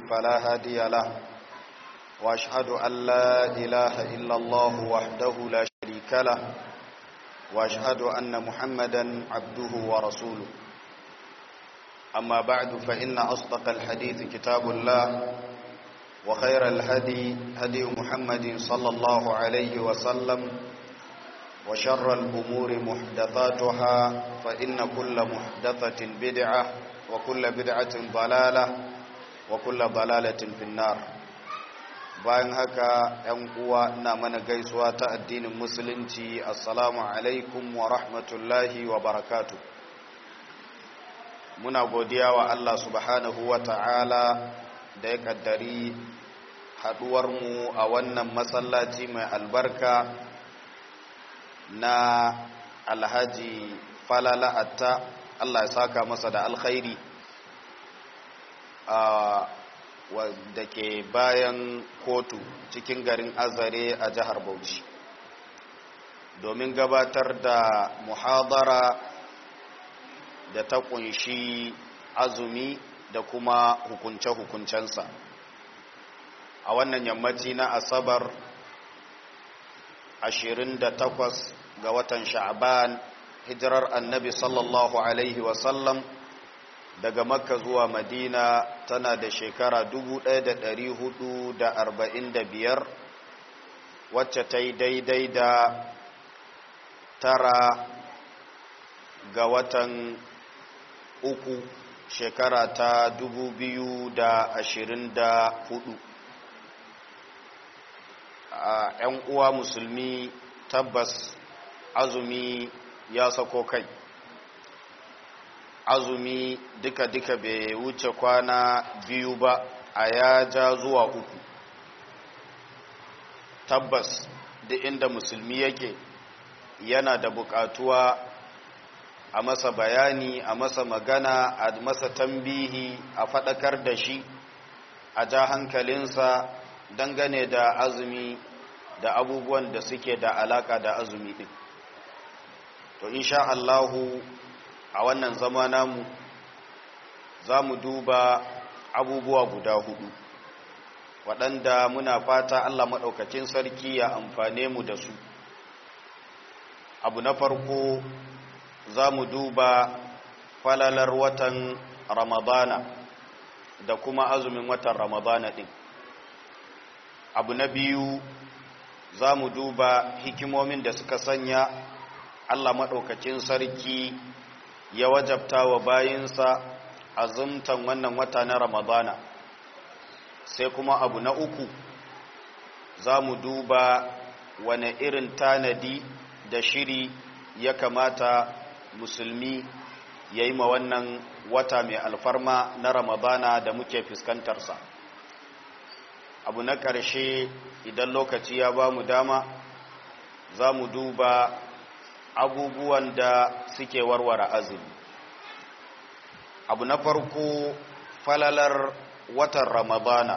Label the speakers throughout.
Speaker 1: فلا هادي له وأشهد أن لا إله إلا الله وحده لا شريك له وأشهد أن محمدا عبده ورسوله أما بعد فإن أصدق الحديث كتاب الله وخير الهدي هدي محمد صلى الله عليه وسلم وشر الأمور محدثاتها فإن كل محدثة بدعة وكل بدعة ضلالة وكل ضلالة في النار bayan haka ‘yan uwa ina mana gaisuwa ta addinin musulunci assalamu alaikum wa rahmatullahi wa barakatu muna godiya wa Allah subhanahu wa ta'ala da ya kaddari haduwarmu a wannan masallaci mai albarka na alhaji falala atta Allah ya saka masa da alkhairi da ke bayan kotu cikin garin azare a jihar bauchi domin gabatar da muhadara da ta kunshi azumi da kuma hukunce-hukuncensa a wannan yammaci na asabar 28 ga watan sha'ban hijirar annabi sallallahu alaihi wasallam daga makka zuwa madina tana da shekara 1445 wacce ta yi daidai da tara ga watan uku shekara ta 2024 a 'yan uwa musulmi tabbas azumi ya sako kai azumi duka-duka bai wuce kwana biyu ba a ya ja zuwa uku tabbas duk inda musulmi yake yana da bukatuwa a masa bayani a masa magana a masa tambihi a faɗakar da shi a ja hankalinsa dangane da azumi da abubuwan da suke da alaka da azumi ɗin to insha Allahu a wannan zama namu za mu duba abubuwa guda hudu waɗanda muna fata Allah maɗaukacin sarki ya amfane mu da su abu na farko za mu duba falalar watan ramadana da kuma azumin watan ramadana ɗin abu na biyu za mu duba hikimomin da suka sanya Allah maɗaukacin sarki ya wajabta wa bayinsa azumtan wannan wata na ramadana sai kuma abu na uku za mu duba wane irin tanadi da shiri ya kamata musulmi ya yi ma wannan wata mai alfarma na ramadana da muke fuskantarsa abu na ƙarshe idan lokaci ya ba mu dama za mu duba abubuwan da suke warware azumi abu na farko falalar watan ramadana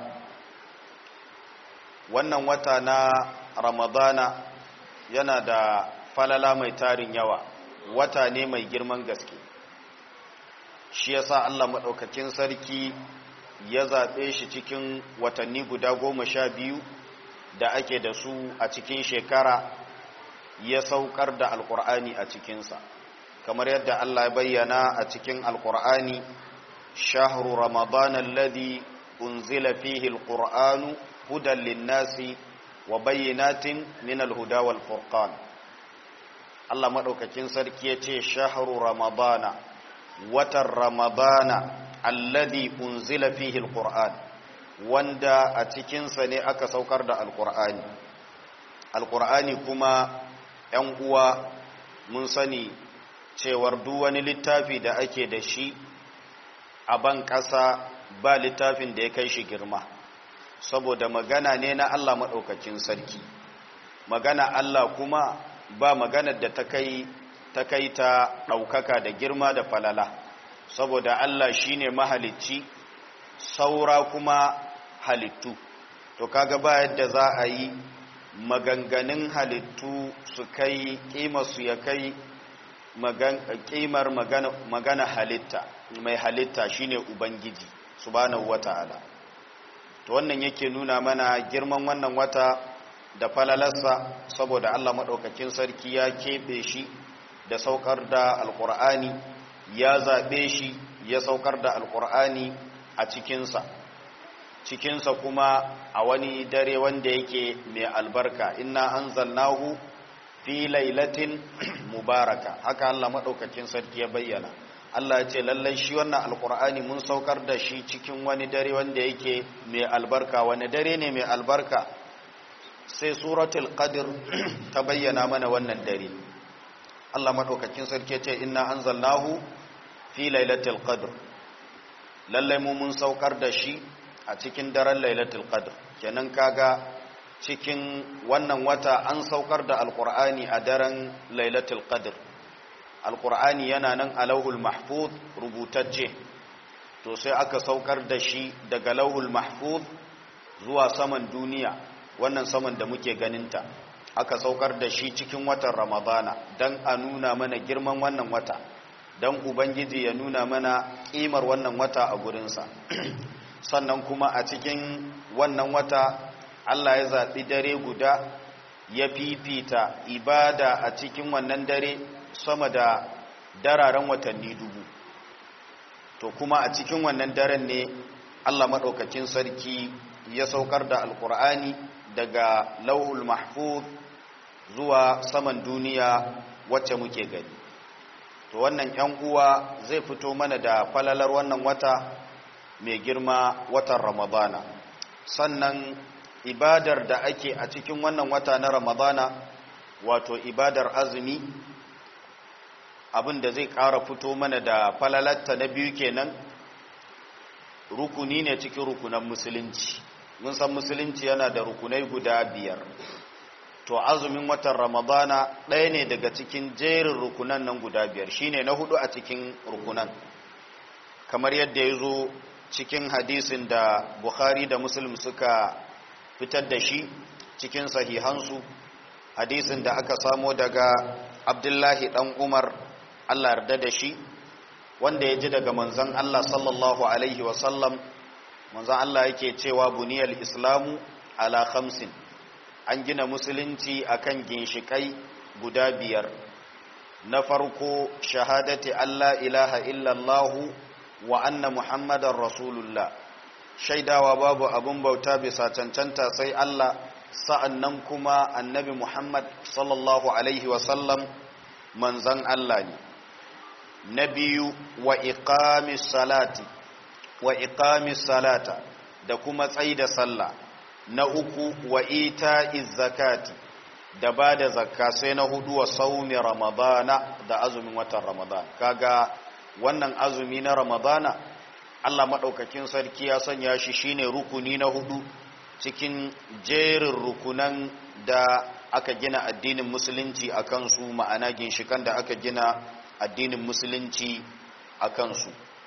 Speaker 1: wannan wata na ramadana yana da falala mai tarin yawa wata ne mai girman gaske shi yasa Allah maɗaukakin sarki ya zaɓe shi cikin watanni guda goma sha biyu da ake da su a cikin shekara ya saukar da alkur'ani a cikinsa kamar yadda Allah ya bayyana a cikin alkur'ani shahru ramadan alladhi unzila fihi alqur'anu hudan linnasi wa bayyinatin min alhuda wal furqan Allah madaukakin sarki yace shahru ramadana watan ramadana alladhi unzila fihi alqur'an wanda a cikinsa ne aka saukar da alqur'ani alqur'ani kuma ‘yan uwa mun sani cewar duk wani littafi da ake da shi a ban ƙasa ba littafin da ya kai shi girma saboda magana ne na Allah maɗaukakin sarki magana Allah kuma ba maganar da ta kai ta kai ta ɗaukaka da girma da falala saboda Allah shine mahalicci saura kuma halittu to kaga ba yadda za a yi maganganun halittu su kai su ya kai kimar magana halitta mai halitta shine ubangiji subhanahu wata'ala to wannan yake nuna mana girman wannan wata da falalarsa saboda Allah maɗaukakin sarki ya keɓe shi da saukar da alƙur'ani ya zaɓe shi ya saukar da alƙur'ani a cikinsa cikinsa kuma a wani dare wanda yake mai albarka inna anzalnahu fi lailatin mubaraka haka Allah maɗaukakin sarki ya bayyana Allah ya ce lallai shi wannan alkur'ani mun saukar da shi cikin wani dare wanda yake mai albarka wani dare ne mai albarka sai suratul qadr ta bayyana mana wannan dare Allah maɗaukakin sarki ya ce inna anzalnahu fi lailatul qadr lallai mu mun saukar da shi a cikin daren lailatul qadr kenan kaga cikin wannan wata an saukar da alkur'ani a daren lailatul qadr alkur'ani yana nan a lauhul mahfuz rubutacce to sai aka saukar da shi daga lauhul mahfuz zuwa saman duniya wannan saman da muke ganinta aka saukar da shi cikin watan ramadana don a nuna mana girman wannan wata don ubangiji ya nuna mana ƙimar wannan wata a gurinsa sannan kuma a cikin wannan wata Allah ya zaɓi dare guda ya fifita ibada a cikin wannan dare sama da dararen watanni dubu to kuma a cikin wannan daren ne Allah maɗaukakin sarki ya saukar da alkur'ani daga lauhul mahfuz zuwa saman duniya wacce muke gani to wannan ‘yan uwa zai fito mana da falalar wannan wata mai girma watan ramadana sannan ibadar da ake a cikin wannan wata na ramadana wato ibadar azumi abin da zai ƙara fito mana da falalatta na biyu kenan rukuni ne cikin rukunan musulunci mun san musulunci yana da rukunai guda biyar to azumin watan ramadana ɗaya ne daga cikin jerin rukunan nan guda biyar shine na hudu a cikin rukunan kamar yadda ya zo cikin hadisin da bukhari da muslim suka fitar da shi cikin sahihansu hadisin da aka samo daga abdullahi dan umar allah yarda da shi wanda ya ji daga manzan allah sallallahu alaihi wasallam manzan allah yake cewa buniyar islamu ala khamsin an gina musulunci akan ginshikai guda biyar na farko shahadati allah ilaha illallahu wa anna muhammadan rasulullah shaidawa babu abun bauta bisa cancanta sai Allah sa'annan kuma annabi Muhammad sallallahu alaihi wasallam manzan Allah ne na biyu wa iqamis salati wa iqamis salata da kuma tsaida sallah na uku wa ita'iz zakati da ba da zakka sai na hudu wa saumi ramadana da azumin watan ramadan kaga wannan azumi na ramadana Allah maɗaukakin sarki ya sanya shi shine rukuni na hudu cikin jerin rukunan da aka gina addinin musulunci a kansu ma'ana ginshikan da aka gina addinin musulunci a kansu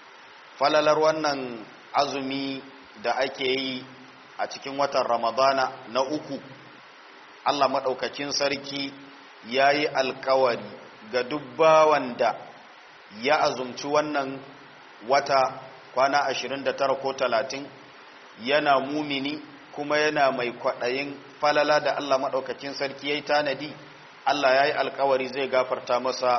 Speaker 1: falalar wannan azumi da ake yi a cikin watan ramadana na uku Allah maɗaukakin sarki ya yi alkawari ga dubbawan da ya azumci wannan wata kwana 29 ko 30 yana mumini kuma yana mai kwaɗayin falala da Allah maɗaukakin sarki ya yi tanadi Allah ya yi alkawari zai gafarta masa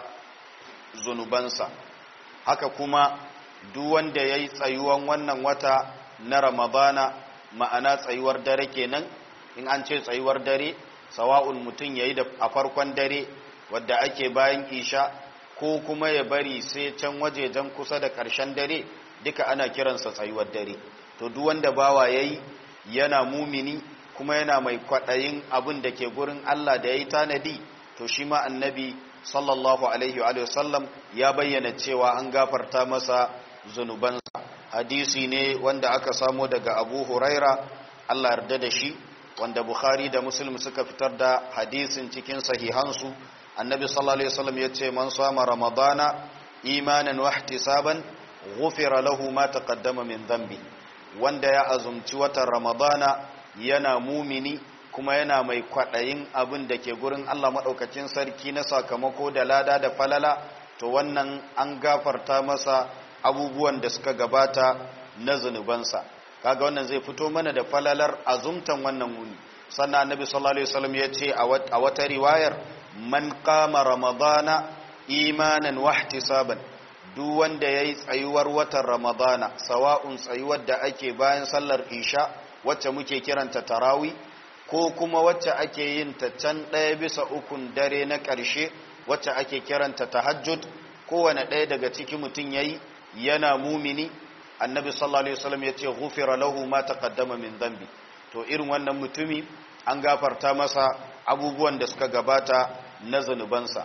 Speaker 1: zunubansa haka kuma duk wanda ya yi tsayuwan wannan wata na ramadana ma'ana tsayuwar dare kenan in an ce tsayuwar dare sawa'un mutum ya yi a farkon dare wadda ake bayan isha ko kuma ya bari sai can wajejen kusa da ƙarshen dare duka ana kiransa tsayuwar dare to duk wanda bawa yayi yana mumini kuma yana mai kwaɗayin abin da ke gurin Allah da yayi tanadi to shi ma annabi sallallahu alaihi wa sallam ya bayyana cewa an gafarta masa zunubansa hadisi ne wanda aka samo daga Abu Huraira Allah yarda da shi wanda Bukhari da Muslim suka fitar da hadisin cikin sahihansu annabi sallallahu alaihi wasallam yace man sama ramadana imanan wa ihtisaban ghufira lahu ma taqaddama min dhanbi wanda ya azumci watan ramadana yana mumini kuma yana mai kwadayin abin da ke gurin Allah madaukakin sarki na sakamako da lada da falala to wannan an gafarta masa abubuwan da suka gabata na zunubansa kaga wannan zai fito mana da falalar azumtan wannan wuni sannan annabi sallallahu alaihi wasallam ya ce a wata riwayar man qama ramadana imanan wahtisaban duk wanda yayi tsayuwar watan ramadana sawa'un tsayuwar da ake bayan sallar isha wacce muke kiranta tarawi ko kuma wacce ake yin ta can ɗaya bisa ukun dare na ƙarshe wacce ake kiranta tahajjud kowane ɗaya daga ciki mutum yayi yana mumini annabi sallallahu alaihi wasallam ya ce ghufira lahu ma taqaddama min dhanbi to irin wannan mutumi an gafarta masa abubuwan da suka gabata na zanubansa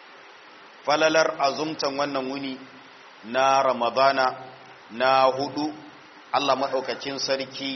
Speaker 1: falalar azumtan wannan wuni na ramadana na hudu Allah maɗaukakin sarki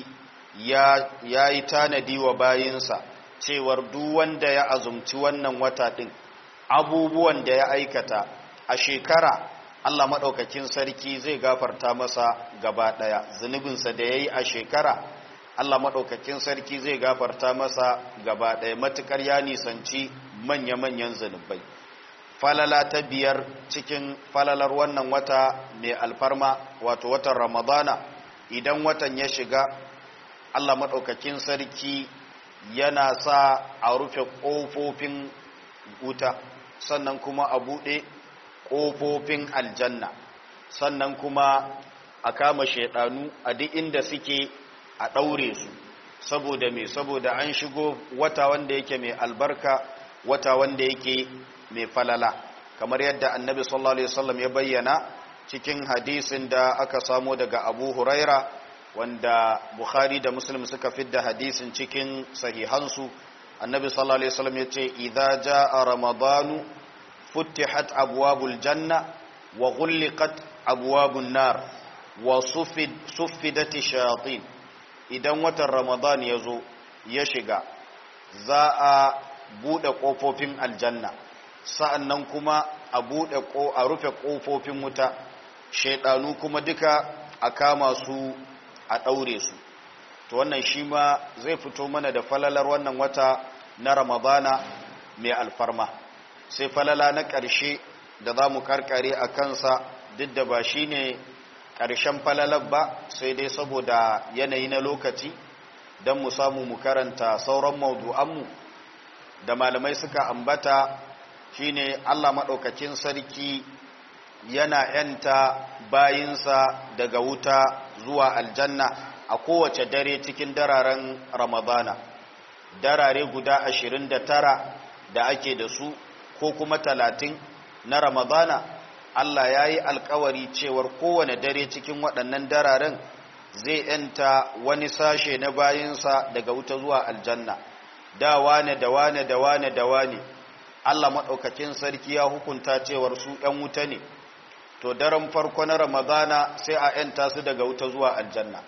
Speaker 1: ya yi tanadi wa bayinsa cewar duk wanda ya azumci wannan wata ɗin abubuwan da ya aikata a shekara Allah maɗaukakin sarki zai gafarta masa gaba ɗaya zunubinsa da ya yi a shekara Allah maɗaukakin sarki zai gafarta masa gaba ɗaya matuƙar ya nisanci manya-manyan zunubai falala ta biyar cikin falalar wannan wata mai alfarma wato watan ramadana idan watan ya shiga Allah maɗaukakin sarki yana sa a rufe ƙofofin wuta sannan kuma a buɗe ƙofofin aljanna sannan kuma a kama shaidanu a duk inda suke a ɗaure su saboda me saboda an shigo wata wanda yake mai albarka wata wanda yake mai falala kamar yadda annabi sallallahu alaihi wasallam ya bayyana cikin hadisin da aka samo daga abu huraira wanda bukhari da muslim suka fidda hadisin cikin sahihansu annabi sallallahu alaihi wasallam ya ce idza jaa ramadanu فتحت أبواب الجنة وغلقت أبواب النار وصفد صفدت الشياطين idan watan ramadan ya zo ya shiga za a buɗe ƙofofin aljanna sa'annan kuma a buɗe a rufe ƙofofin wuta shaidanu kuma duka a kama su a ɗaure su to wannan shi ma zai fito mana da falalar wannan wata na ramadana mai alfarma sai falala na ƙarshe da za mu karkare a kansa duk da ba shi ne ƙarshen falalar ba sai dai saboda yanayi na lokaci don mu samu mu karanta sauran maudu'anmu da malamai suka ambata shine Allah maɗaukakin sarki yana ‘yanta bayinsa daga wuta zuwa aljanna a kowace dare cikin dararen ramadana darare guda ashirin da tara da ake da su ko kuma talatin na ramadana Allah ya yi alkawari cewar kowane dare cikin waɗannan dararen zai ‘yanta wani sashe na bayinsa daga wuta zuwa aljanna da wane da wane da wane da wane Allah maɗaukakin sarki ya hukunta cewar su ‘yan wuta ne to daren farko na ramadana sai a ‘yanta su daga wuta zuwa aljanna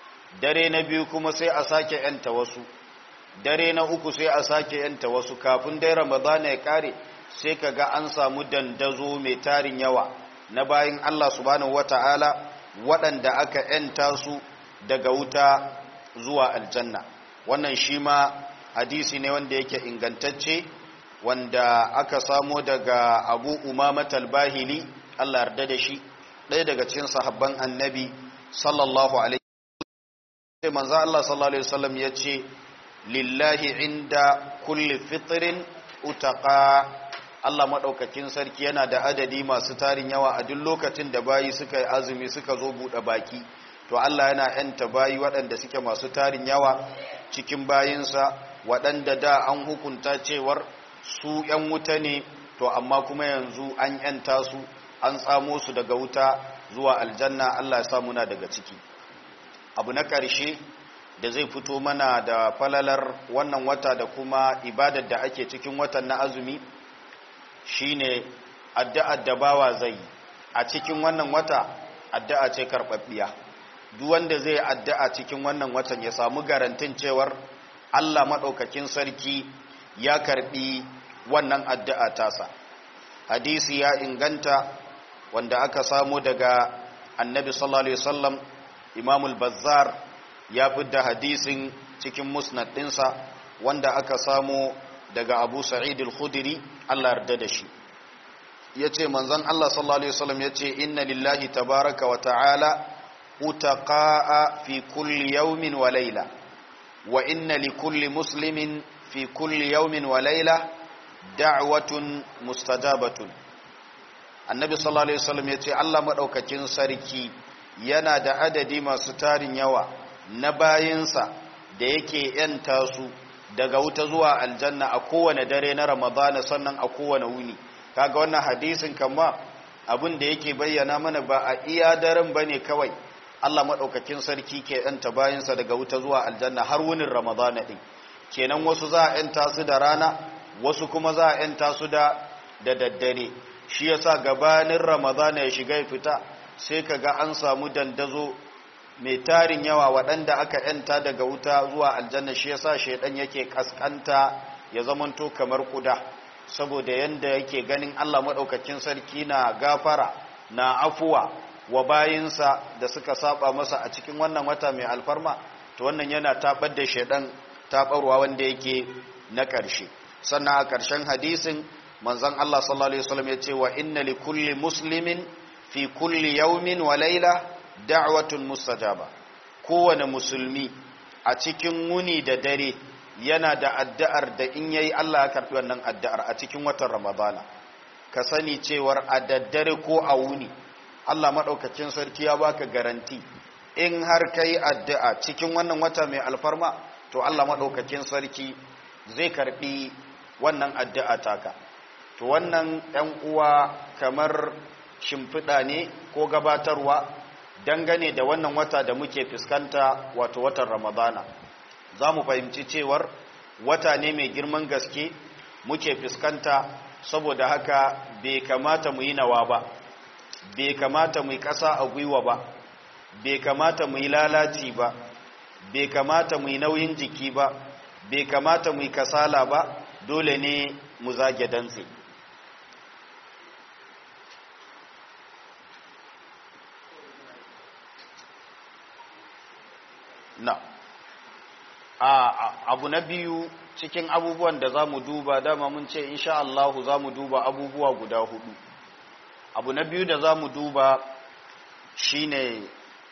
Speaker 1: dare na biyu kuma sai a sake ‘yanta wasu dare na uku sai a sake ‘yanta wasu kafin dai ramadana ya ƙare sai ka ga an samu dandazo mai tarin yawa na bayan Allah subhanahu wata'ala waɗanda aka ‘yanta su daga wuta zuwa aljanna wannan shi ma hadisi ne wanda yake ingantacce wanda aka samo daga abu umamat al-bahili Allah yarda da shi ɗaya daga cikin sahabban annabi sallallahu alaihi wasallam manzo Allah sallallahu alaihi wasallam yace lillahi inda kulli fitrin utaqa Allah madaukakin sarki yana da adadi masu tarin yawa a duk lokacin da bayi suka yi azumi suka zo bude baki to Allah yana yanta bayi waɗanda suke masu tarin yawa cikin bayinsa waɗanda da an hukunta cewar su ‘yan wuta ne to amma kuma yanzu an ‘yanta su an tsamo su daga wuta zuwa aljanna Allah ya sa muna daga ciki abu na ƙarshe da zai fito mana da falalar wannan wata da kuma ibadar da ake cikin watan na azumi shine addu'ar da bawa zai a cikin wannan wata addu'a ce karɓaɓɓiya duk wanda zai addu'a cikin wannan watan ya samu garantin cewar Allah maɗaukakin sarki ya karɓi wannan addu'a tasa hadisi ya inganta wanda aka samu daga annabi sallallahu alaihi wasallam imamul bazzar ya fidda hadisin cikin musnad ɗinsa wanda aka samu daga abu sa'id al-khudri Allah yarda da shi yace manzon Allah sallallahu alaihi wasallam yace inna lillahi tabaraka wa ta'ala utaqa'a fi kulli yawmin wa layla wa inna li kulli muslimin fi kulli yawmin wa layla da'watun mustajabatun annabi sallallahu alaihi wasallam yace Allah madaukakin sarki yana da adadi masu tarin yawa na bayinsa da yake yanta su daga wuta zuwa aljanna a kowane dare na ramadana sannan a kowane wuni kaga wannan hadisin kama abin da yake bayyana mana ba a iya daren bane kawai Allah madaukakin sarki ke yanta bayinsa daga wuta zuwa aljanna har wunin ramadana din kenan wasu za a yanta su da rana wasu kuma za a yanta su da da daddare shi yasa gabanin ramadana ya shiga ya fita sai kaga an samu dandazo mai tarin yawa waɗanda aka yanta daga wuta zuwa aljanna shi yasa shaidan yake kaskanta ya zamanto kamar kuda saboda yanda yake ganin Allah madaukakin sarki na gafara na afuwa wa bayinsa da suka saba masa a cikin wannan wata mai alfarma to wannan yana tabar da shaidan tabarwa wanda yake na ƙarshe sannan a ƙarshen hadisin manzon Allah sallallahu alaihi wasallam ya ce wa inna li kulli muslimin fi kulli yawmin wa layla da'watun mustajaba kowane musulmi a cikin wuni da dare yana da addu'ar da in yayi Allah ya karbi wannan addu'ar a cikin watan Ramadana ka sani cewar a daddare ko a wuni Allah madaukakin sarki ya baka garanti in har kai addu'a cikin wannan wata mai alfarma to Allah madaukakin sarki zai karbi wannan addu'a taka to wannan ɗan uwa kamar shimfiɗa ne ko gabatarwa dangane da wannan wata da muke fuskanta wato watan ramadana za mu fahimci cewar wata ne mai girman gaske muke fuskanta saboda haka bai kamata mu yi nawa ba bai kamata mu yi ƙasa a gwiwa ba bai kamata mu yi lalaci ba bai kamata mu yi nauyin jiki ba bai kamata mu yi kasala ba dole ne mu zage dantse na abu na biyu cikin abubuwan da za mu duba dama mun ce insha Allahu za mu duba abubuwa guda hudu abu na biyu da za mu duba shine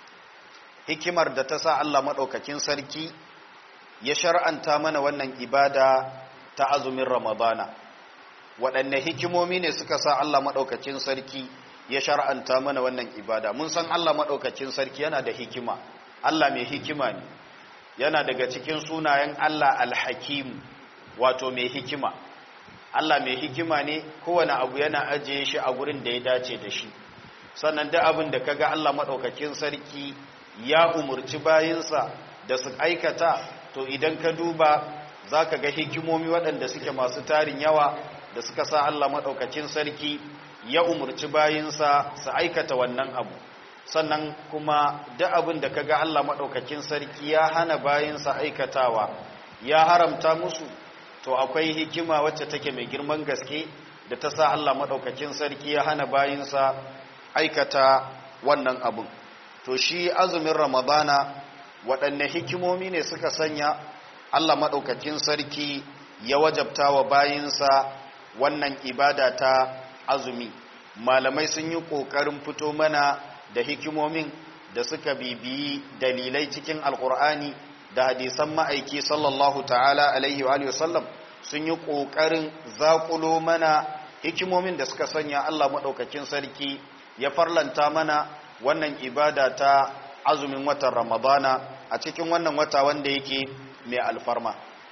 Speaker 1: hikimar da ta sa Allah maɗaukakin sarki ya shar'anta mana wannan ibada ta azumin ramadana waɗanne hikimomi ne suka sa Allah maɗaukakin sarki ya shar'anta mana wannan ibada mun san Allah maɗaukakin sarki yana da hikima Allah mai hikima ne yana daga cikin sunayen Allah alhakim wato mai hikima Allah mai hikima ne kowane abu yana ajiye shi a gurin da ya dace da shi sannan da abin da kaga Allah maɗaukakin sarki ya umurci bayinsa da su aikata to idan ka duba za ka ga hikimomi waɗanda suke masu tarin yawa da suka sa Allah maɗaukakin sarki ya umurci bayinsa su aikata wannan abu sannan kuma duk abin da kaga Allah maɗaukakin sarki ya hana bayinsa aikatawa ya haramta musu to akwai hikima wacce take mai girman gaske da ta sa Allah maɗaukakin sarki ya hana bayinsa aikata wannan abin to shi azumin ramadana waɗanne hikimomi ne suka sanya Allah maɗaukakin sarki ya wajabta wa bayinsa wannan ibada ta azumi malamai sun yi ƙoƙarin fito mana da hikimomin da suka bibiyi dalilai cikin alkur'ani da hadisan ma'aiki sallallahu ta'ala alaihi wa sallam sun yi ƙoƙarin zaƙulo mana hikimomin da suka sanya Allah maɗaukakin sarki ya farlanta mana wannan ibada ta azumin watan ramadana a cikin wannan wata wanda yake mai alfarma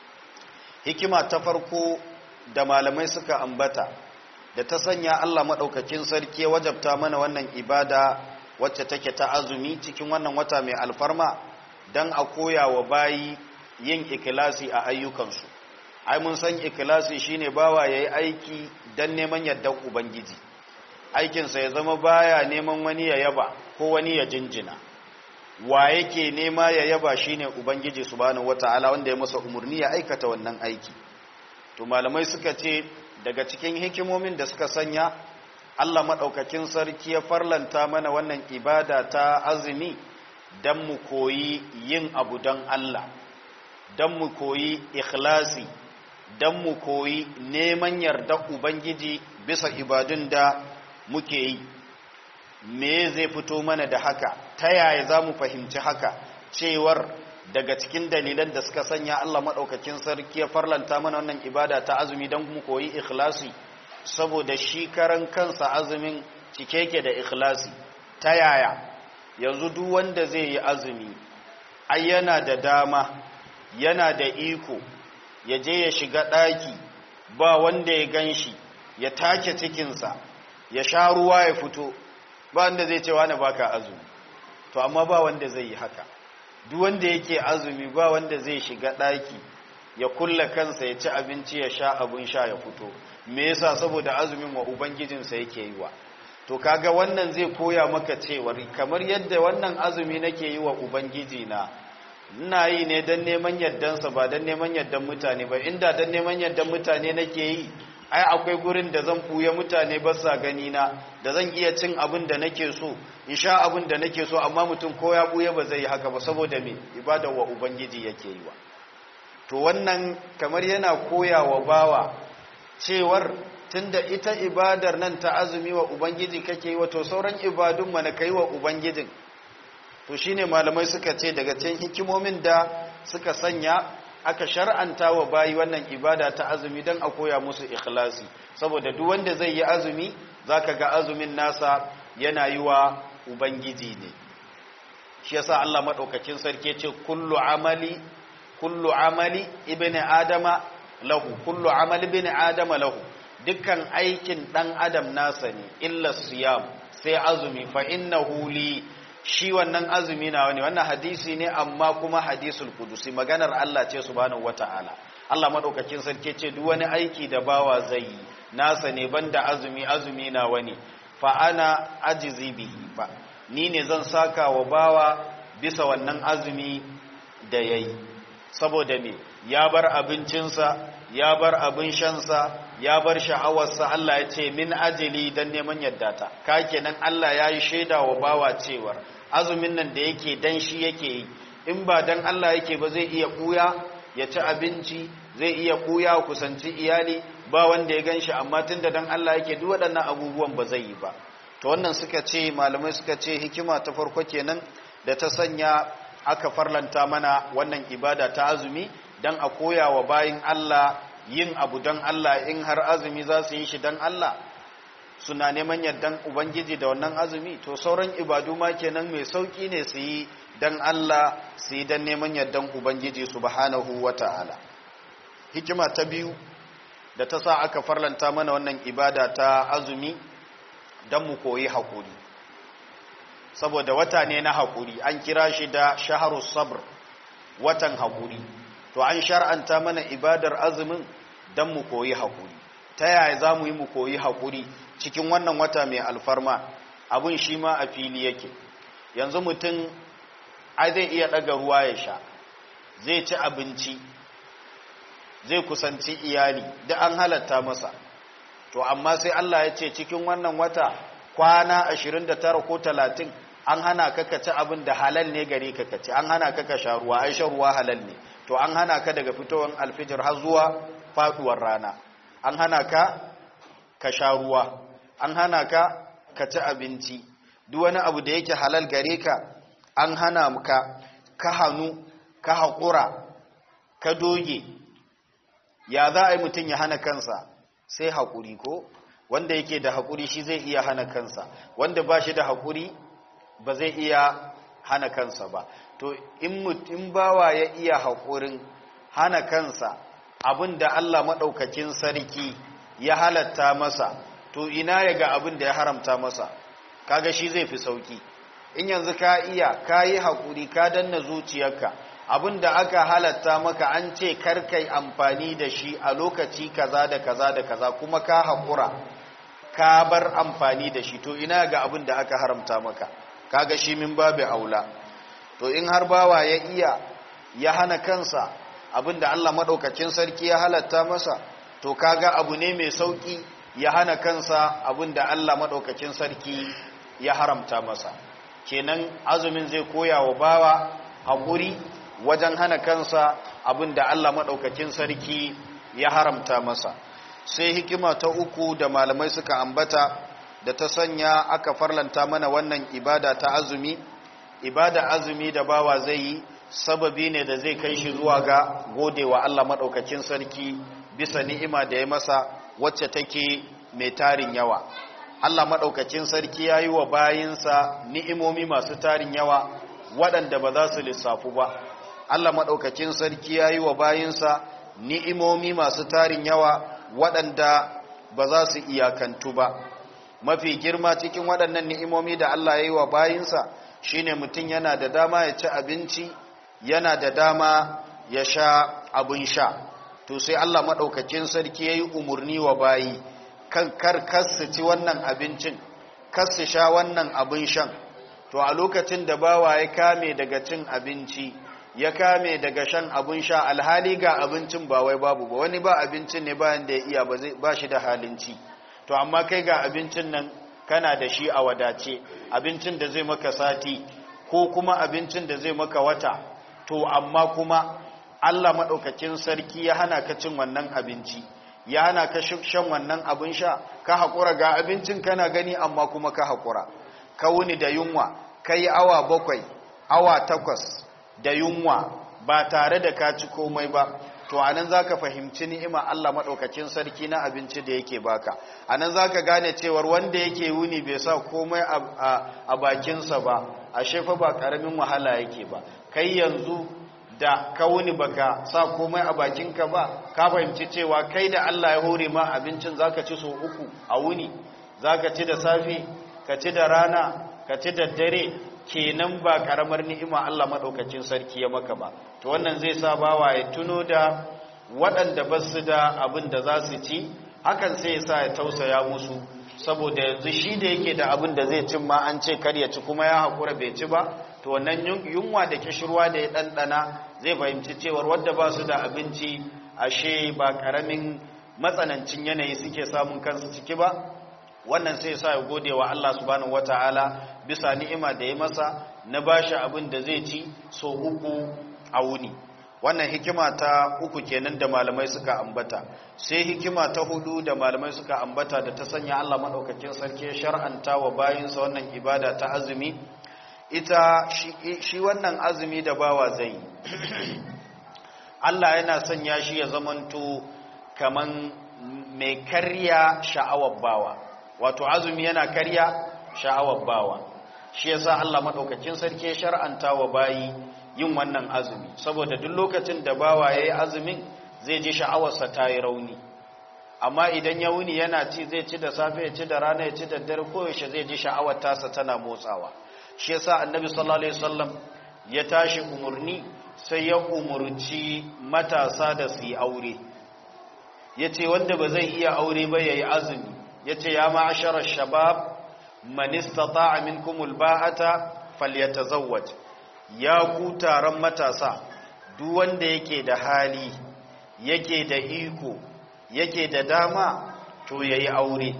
Speaker 1: hikima ta farko da malamai suka ambata da ta sanya Allah maɗaukakin sarki ya wajabta mana wannan ibada wacce take ta azumi cikin wannan wata mai alfarma don a koya wa bayi yin ikilasi a ayyukansu ai mun san ikilasi shine bawa ya yi aiki don neman yardar ubangiji aikinsa ya zama baya neman wani ya yaba ko wani ya jinjina wa yake nema ya yaba shine ubangiji subhanahu wata'ala wanda ya masa umarni ya aikata wannan aiki to malamai suka ce daga cikin hikimomin da suka sanya Allah maɗaukakin sarki ya farlanta mana wannan ibada ta azumi don mu koyi yin abu don Allah don mu koyi ikhlasi don mu koyi neman yardar Ubangiji bisa ibadun da muke yi me zai fito mana da haka ta yaya za mu fahimci haka cewar daga cikin dalilan da suka sanya Allah maɗaukakin sarki ya farlanta mana wannan ibada ta azumi don mu koyi ikhlasi saboda shi karan kansa azumin cike yake da ikhlasi ta yaya yanzu duk wanda zai yi azumi ai yana da dama yana da iko ya je ya shiga ɗaki ba wanda ya gan shi ya take cikinsa ya sha ruwa ya fito ba wanda zai ce wani baka azumi to amma ba wanda zai yi haka duk wanda yake azumi ba wanda zai shiga ɗaki ya kulla kansa ya ci abinci ya sha abin sha ya fito me yasa saboda azumin wa ubangijinsa yake yi wa to kaga wannan zai koya maka cewar kamar yadda wannan azumi nake yi wa ubangiji na ina yi ne don neman yardansa ba don neman yardan mutane ba inda don neman yardan mutane nake yi ai akwai gurin da zan buya mutane ba sa gani na da zan iya cin abin da nake so in sha abin da nake so amma mutum ko ya buya ba zai yi haka ba saboda me ibada wa ubangiji yake yi wa to wannan kamar yana koya wa bawa cewar tunda ita ibadar nan ta azumi wa ubangiji kake yi wa to sauran ibadun mana kai wa ubangijin to shine malamai suka ce daga cikin hikimomin da suka sanya aka shar'anta wa bayi wannan ibada ta azumi don a koya musu ikhlasi saboda duk wanda zai yi azumi zaka ga azumin nasa yana yi wa ubangiji ne shi yasa Allah madaukakin sarki ce kullu amali kullu amali ibni adama lahu kullu amali ibni adama lahu dukkan aikin dan adam nasa ne illa siyam sai azumi fa innahu li shi wannan azumi na wani wannan hadisi ne amma kuma hadisul kudusi maganar Allah ce subhanahu wataala Allah madaukakin sarki ce duk wani aiki da bawa zai yi nasa ne banda azumi azumi na wani fa ana ajizi bihi ba ni ne zan saka wa bawa bisa wannan azumi da yayi saboda me ya bar abincinsa ya bar abin shansa ya bar sha'awarsa Allah ya ce min ajili dan neman yadda ta ka kenan Allah ya yi shaida wa bawa cewar azumin nan da yake dan shi yake yi in ba dan Allah yake ba zai iya kuya ya ci abinci zai iya kuya kusanci iyali ba wanda ya ganshi amma tunda dan Allah yake duk waɗannan abubuwan ba zai yi ba to wannan suka ce malamai suka ce hikima ta farko kenan da ta sanya aka farlanta mana wannan ibada ta azumi dan a koya wa bayin Allah yin abu dan Allah in har azumi za su yi shi dan Allah suna neman yardan ubangiji da wannan azumi to sauran ibadu ma kenan mai sauki ne su yi dan Allah su yi dan neman yardan ubangiji subhanahu wata'ala hikima ta biyu da ta sa aka farlanta mana wannan ibada ta azumi dan mu koyi hakuri saboda wata ne na hakuri an kira shi da shaharus sabr watan hakuri to an shar'anta mana ibadar azumin dan mu koyi hakuri ta yaya za mu yi mu koyi hakuri cikin wannan wata mai alfarma abun shi ma a fili yake yanzu mutum ai zai iya ɗaga ruwa ya sha zai ci abinci zai kusanci iyali da an halatta masa to amma sai Allah ya ce cikin wannan wata kwana 29 ko 30 an hana ka ka ci abin da halal ne gare ka ka ci an hana ka ka sha ruwa ai shan ruwa halal ne to an hana ka daga fitowar alfijir har zuwa faduwar rana an hana ka ka sha ruwa an hana ka ka ci abinci duk wani abu da yake halal gare ka an hana ka ka hannu ka haƙura ka doge ya za a yi mutum ya hana kansa sai haƙuri ko wanda yake da haƙuri shi zai iya hana kansa wanda ba shi da haƙuri ba zai iya hana kansa ba to in bawa ya iya haƙurin hana kansa abin da Allah maɗaukakin sarki ya halatta masa to ina ya ga abin da ya haramta masa kaga shi zai fi sauki in yanzu ka iya ka yi haƙuri ka danna zuciyarka abin da aka halatta maka an ce karkai amfani da shi a lokaci kaza da kaza da kaza kuma ka haƙura ka bar amfani da shi to ina ga abin da aka haramta maka kaga shi min babu aula to in har bawa ya iya ya hana kansa abin da Allah maɗaukakin sarki ya halatta masa to kaga abu ne mai sauƙi ya hana kansa abin da Allah maɗaukakin sarki ya haramta masa kenan azumin zai koya wa bawa haƙuri wajen hana kansa abin da Allah maɗaukakin sarki ya haramta masa sai hikima ta uku da malamai suka ambata da ta sanya aka farlanta mana wannan ibada ta azumi ibada azumi da bawa zai yi sababi ne da zai kai shi zuwa ga godewa Allah maɗaukakin sarki bisa ni'ima da ya masa wacce take mai tarin yawa Allah maɗaukakin sarki ya yi wa bayinsa ni'imomi masu tarin yawa waɗanda ba za su lissafu ba Allah maɗaukakin sarki ya yi wa bayinsa ni'imomi masu tarin yawa waɗanda ba za su iyakantu ba mafi girma cikin waɗannan ni'imomi da Allah ya yi wa bayinsa shine mutum yana da dama ya ci abinci yana da dama ya sha abin sha to sai Allah maɗaukakin sarki ya yi umarni wa bayi kan kar kasu ci wannan abincin kasu sha wannan abin shan to a lokacin da bawa ya kame daga cin abinci ya kame daga shan abin sha alhali ga abincin ba wai babu ba wani ba abincin ne bayan da ya iya ba shi da halinci to amma kai ga abincin nan kana da shi a wadace abincin da zai maka sati ko kuma abincin da zai maka wata to amma kuma Allah maɗaukakin sarki ya hana ka cin wannan abinci ya hana ka shan wannan abin sha ka haƙura ga abincin kana gani amma kuma ka haƙura ka wuni da yunwa ka yi awa bakwai awa takwas da yunwa ba tare da ka ci komai ba to anan zaka fahimci ni'ima Allah madaukakin sarki na abinci da yake baka anan zaka gane cewar wanda yake wuni bai sa komai a bakinsa ba ashe fa ba karamin wahala yake ba kai yanzu da ka wuni baka sa komai a bakinka ba ka fahimci cewa kai da Allah ya hore ma abincin zaka ci so uku a wuni zaka ci da safe ka ci da rana ka ci da dare kenan ba karamar ni'ima Allah madaukakin sarki ya maka ba to wannan zai sa bawa ya tuno da waɗanda ba su da abin da za su ci hakan sai ya sa ya tausaya musu saboda yanzu shi da yake da abin da zai cin ma an ce kar ya ci kuma ya haƙura bai ci ba to wannan yunwa da kishirwa da ya ɗanɗana zai fahimci cewar wadda ba su da abinci ashe ba ƙaramin matsanancin yanayi suke samun kansu ciki ba wannan sai sa ya gode wa Allah subhanahu wataala bisa ni'ima da ya masa na bashi abin da zai ci so uku a wuni wannan hikima ta uku kenan da malamai suka ambata sai hikima ta hudu da malamai suka ambata da ta sanya Allah madaukakin sarki shar'anta wa bayinsa wannan ibada ta azumi ita shi, shi wannan azumi da bawa zai Allah yana sanya shi ya zamanto kaman mai karya sha'awar bawa wato azumi yana karya sha'awar bawa shi yasa Allah madaukakin sarki shar'anta wa bayi yin wannan azumi saboda duk lokacin da bawa yayi azumin zai ji sha'awarsa ta yi rauni amma idan ya wuni yana ci zai ci da safe ya ci da rana ya ci da dare koyaushe zai ji sha'awar tasa tana motsawa shi yasa annabi sallallahu alaihi wasallam ya tashi umurni sai ya umurci matasa da su yi aure yace wanda ba zai iya aure ba yayi azumi yace ya ma'ashara shabab man istata'a minkumul ba'ata falyatazawwaj ya ku taron matasa duk wanda yake da hali yake da iko yake da dama to yayi aure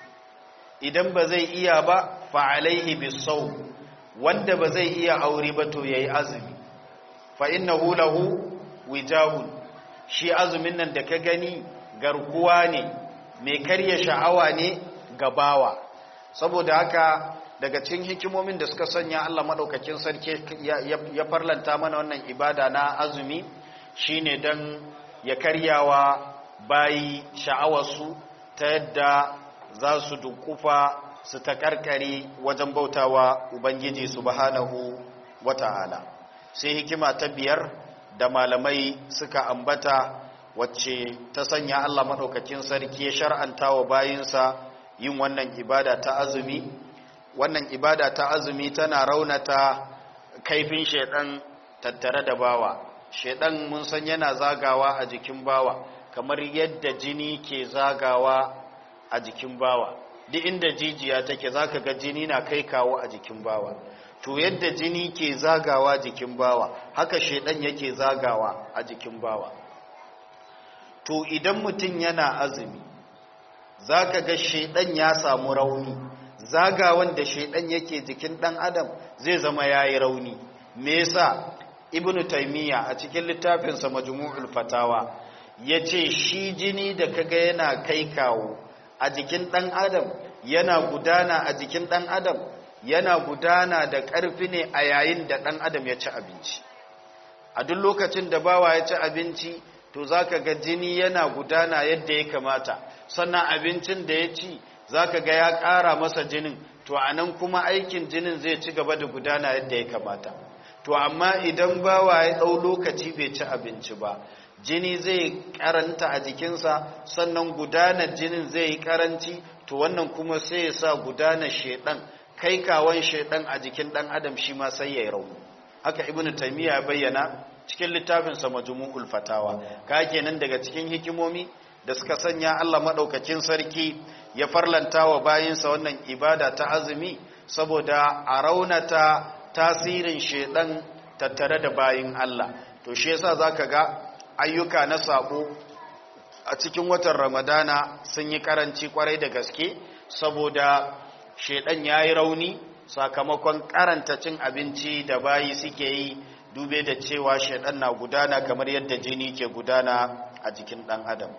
Speaker 1: idan ba zai iya ba fa alaihi bisaw wanda ba zai iya aure ba to yayi azumi fa innahu lahu wijahun shi azumin nan da ka gani garkuwa ne mai karya sha'awa ne ga bawa saboda haka daga cikin hikimomin da suka sanya Allah madaukakin sarki ya farlanta mana wannan ibada na azumi shine dan ya karyawa bayi sha'awarsu ta yadda za su dukufa su takarkare wajen bautawa ubangiji subhanahu wata'ala sai hikima ta biyar da malamai suka ambata wacce ta sanya Allah madaukakin sarki ya shar'anta wa bayinsa yin wannan ibada ta azumi wannan ibada ta azumi tana raunata kaifin shedan tattare da bawa shedan mun san yana zagawa a jikin bawa kamar yadda jini ke zagawa a jikin bawa duk inda jijiya take zaka ga jini na kai kawo a jikin bawa to yadda jini ke zagawa jikin bawa haka shedan yake zagawa a jikin bawa to idan mutum yana azumi zaka ga shedan ya samu rauni zagawan da shaidan yake jikin dan adam zai zama yayi rauni me yasa ibnu taymiya a cikin littafinsa majmu'ul fatawa yace shi jini da kaga yana kai kawo a jikin dan adam yana gudana a jikin dan adam yana gudana da ƙarfi ne a yayin da ɗan adam ya ci abinci a duk lokacin da bawa ya ci abinci to za ka ga jini yana gudana yadda ya kamata sannan abincin da ya ci za ka ga ya ƙara masa jinin to a nan kuma aikin jinin zai ci gaba da gudana yadda ya kamata to amma idan bawa ya ɗau lokaci bai ci abinci ba jini zai karanta a jikinsa sannan gudanar jinin zai yi karanci to wannan kuma sai ya sa gudanar shedan kai kawon shedan a jikin dan adam shi ma sai ya yi rauni haka ibnu taymiya ya bayyana cikin littafinsa majmu'ul fatawa ka kenan daga cikin hikimomi da suka sanya Allah madaukakin sarki ya farlanta wa bayinsa wannan ibada ta azumi saboda a raunata tasirin shedan tattare da bayin Allah to shi yasa zaka ga ayyuka na sabo a cikin watan ramadana sun yi karanci kwarai da gaske saboda shedan ya yi rauni sakamakon karanta cin abinci da bayi suke yi dube da cewa shedan na gudana kamar yadda jini ke gudana a jikin dan adam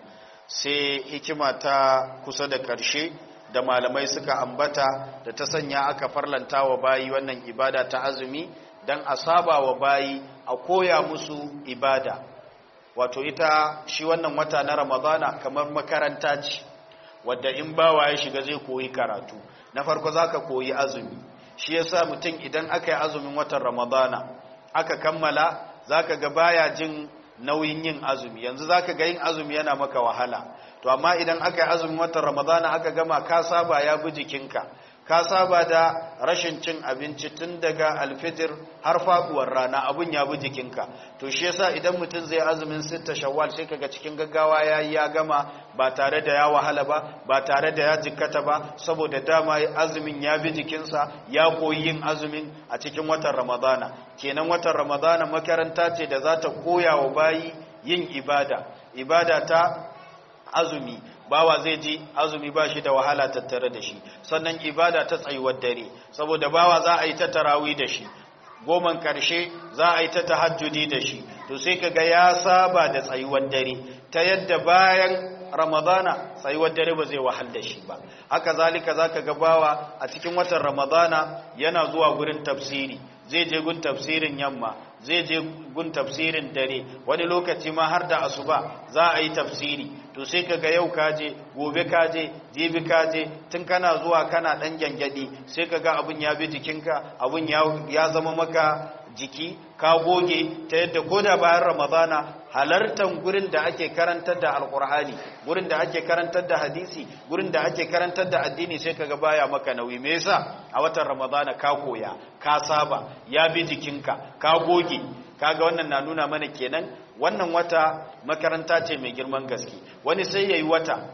Speaker 1: sai hikima ta kusa da karshe da malamai suka ambata da ta sanya aka farlanta wa bayi wannan ibada ta azumi don a saba wa bayi a koya musu ibada wato ita shi wannan wata na ramadana kamar makaranta ce wadda in bawa ya shiga zai koyi karatu na farko za ka koyi azumi shi yasa mutum idan aka yi azumin watan ramadana aka kammala za ka ga baya jin nauyin yin azumi yanzu za ka ga yin azumi yana maka wahala to amma idan aka yi azumin watan ramadana aka gama ka saba ya bi jikinka ka saba da rashin cin abinci tun daga alfijir har faduwar rana abun ya bi jikinka to shi yasa idan mutum zai azumin sitta shawwal sai kaga cikin gaggawa yayi ya gama ba tare da ya wahala ba ba tare da ya jikkata ba saboda dama azumin ya bi jikinsa ya koyi yin azumin a cikin watan ramadana kenan watan ramadana makaranta ce da za ta koya wa bayi yin ibada ibada ta azumi bawa zai ji azumi ba shi da wahala tattare da shi sannan ibada ta tsayuwar dare saboda bawa za a yi ta tarawi da shi goman karshe za a yi ta tahajjudi da shi to sai kaga ya saba da tsayuwar dare ta yadda bayan ramadana tsayuwar dare ba zai wahal da shi ba haka zalika zaka ga bawa a cikin watan ramadana yana zuwa gurin tafsiri zai je gun tafsirin yamma zai je gun tafsirin dare wani lokaci ma har da asuba za a yi tafsiri to sai kaga yau kaje gobe kaje jibi kaje tun kana zuwa kana dan gyangyaɗi sai kaga abun ya bi jikinka abun ya zama maka jiki ka goge ta yadda ko da bayan ramadana halartan gurin da ake karantar da alkur'ani gurin da ake karantar da hadisi gurin da ake karantar da addini sai kaga baya maka nauyi me yasa a watan ramadana ka koya ka saba ya bi jikinka ka goge kaga wannan na nuna mana kenan wannan wata makaranta ce mai girman gaske wani sai yayi wata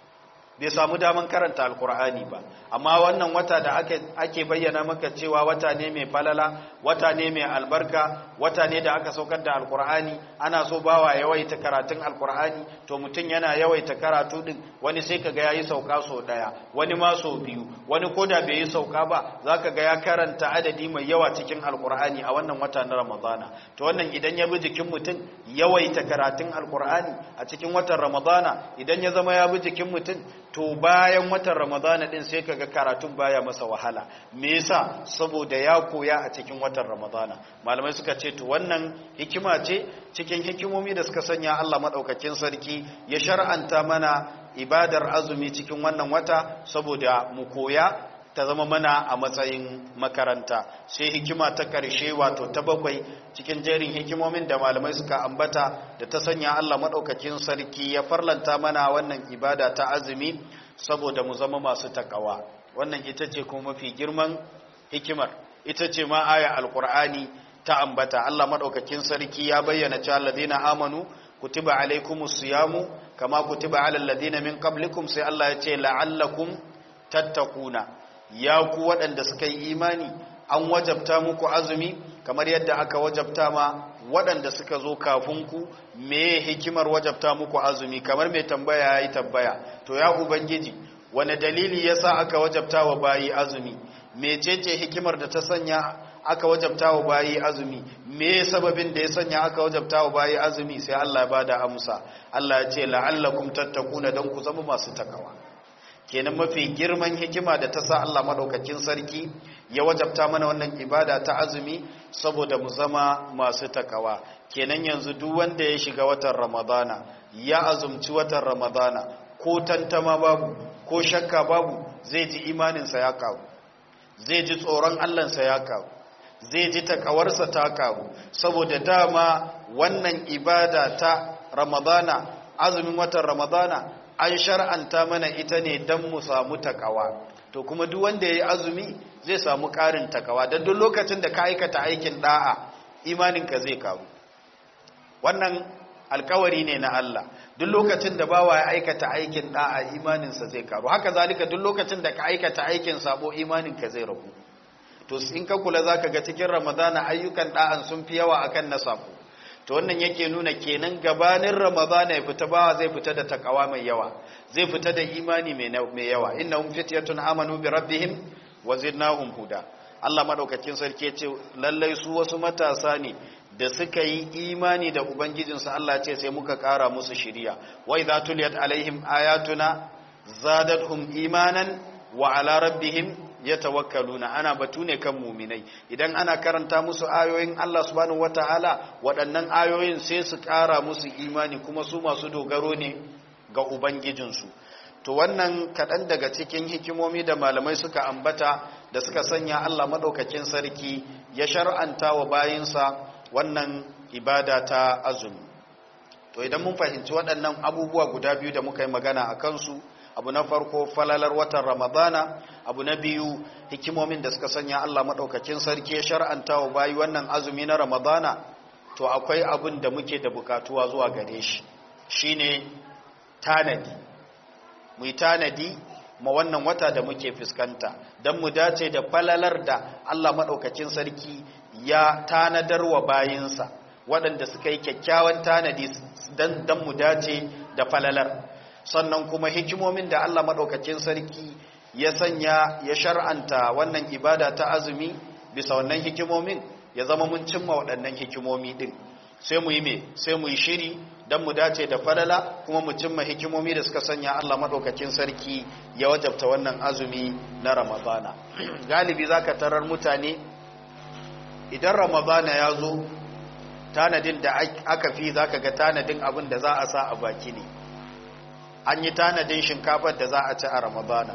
Speaker 1: bai samu daman karanta alkur'ani ba amma wannan wata da ake bayyana maka cewa wata ne mai falala wata ne mai albarka wata ne da aka saukar da alkur'ani ana so bawa yawaita karatun alkur'ani to mutum yana yawaita karatu din wani sai kaga yayi sauka so daya wani ma so biyu wani koda bai yi sauka ba zaka ga ya karanta adadi mai yawa cikin alkur'ani a wannan wata na ramadana to wannan idan ya bi jikin mutum yawaita karatun alkur'ani a cikin watan ramadana idan ya zama ya bi jikin mutum to bayan watan ramadana din sai kaga karatun baya masa wahala me yasa saboda ya koya a cikin watan ramadana malamai suka ce to wannan hikima ce cikin hikimomi da suka sanya Allah madaukakin sarki ya shar'anta mana ibadar azumi cikin wannan wata saboda mu koya ta zama mana a matsayin makaranta sai hikima ta ƙarshe wato ta bakwai cikin jerin hikimomin da malamai suka ambata da ta sanya Allah maɗaukakin sarki ya farlanta mana wannan ibada ta azumi saboda mu zama masu takawa wannan ita ce kuma mafi girman hikimar ita ce ma aya alkur'ani ta ambata Allah maɗaukakin sarki ya bayyana cewa alladhina amanu kutiba alaikumus siyamu kama kutiba alal ladina min qablikum sai Allah ya ce la'allakum tattaquna ya ku waɗanda suka yi imani an wajabta muku azumi kamar yadda aka wajabta ma waɗanda suka zo kafin ku me hikimar wajabta muku azumi kamar mai tambaya ya yi tambaya to ya ubangiji wane dalili ya sa aka wajabta wa bayi azumi mecece hikimar da ta sanya aka wajabta wa bayi azumi me sababin da ya sanya aka wajabta wa bayi azumi sai Allah ya bada amsa Allah ya ce la'allakum tattaquna dan ku zama masu takawa kenan mafi girman hikima da ta sa Allah madaukakin sarki ya wajabta mana wannan ibada ta azumi saboda mu zama masu takawa kenan yanzu duk wanda ya shiga watan ramadana ya azumci watan ramadana ko tantama babu ko shakka babu zai ji imaninsa ya karu zai ji tsoron allansa ya karu zai ji takawarsa ta karu saboda dama wannan ibada ta ramadana azumin watan ramadana an shar'anta mana ita ne don mu samu takawa to kuma duk wanda ya yi azumi zai samu ƙarin takawa don duk lokacin da ka aikata aikin da'a imaninka zai karu wannan alkawari ne na Allah duk lokacin da bawa ya aikata aikin da'a imaninsa zai karu haka zalika duk lokacin da ka aikata aikin sabo imaninka zai ragu to in ka kula zaka ga cikin ramadana ayyukan da'an sun fi yawa akan na sabo to wannan yake nuna kenan gabanin ramadana ya fita bawa zai fita da takawa mai yawa zai fita da imani mai yawa innahum fityatun amanu bi rabbihim wa zidnahum huda Allah madaukakin sarki ya ce lallai su wasu matasa ne da suka yi imani da ubangijinsu Allah ce sai muka kara musu shiriya wa idza tuliyat alaihim ayatuna zadatuhum imanan wa ala rabbihim yatawakkaluna ana batu ne kan muminai idan ana karanta musu ayoyin Allah subhanahu wataala waɗannan ayoyin sai su kara musu imani kuma su masu dogaro ne ga ubangijinsu to wannan kaɗan daga cikin hikimomi da malamai suka ambata da suka sanya Allah maɗaukakin sarki ya shar'anta wa bayinsa wannan ibada ta azumi to idan mun fahimci waɗannan abubuwa guda biyu da muka yi magana a kansu abu na farko falalar watan ramadana abu na biyu hikimomin da suka sanya Allah maɗaukakin sarki ya shar'anta wa bayi wannan azumi na ramadana to akwai abin da muke da bukatuwa zuwa gare shi shine tanadi mu yi tanadi ma wannan wata da muke fuskanta don mu dace da falalar da Allah maɗaukakin sarki ya tanadar wa bayinsa waɗanda suka yi kyakkyawan tanadi don mu dace da falalar sannan kuma hikimomin da Allah maɗaukakin sarki ya sanya ya shar'anta wannan ibada ta azumi bisa wannan hikimomin ya zama mun cimma waɗannan hikimomi ɗin sai mu yi me sai mu yi shiri don mu dace da falala kuma mu cimma hikimomi da suka sanya Allah maɗaukakin sarki ya wajabta wannan azumi na ramadana galibi za ka tarar mutane idan ramadana ya zo tanadin da aka fi za ka ga tanadin abin da za a sa a baki ne an yi tanadin shinkafar da za a ci a ramadana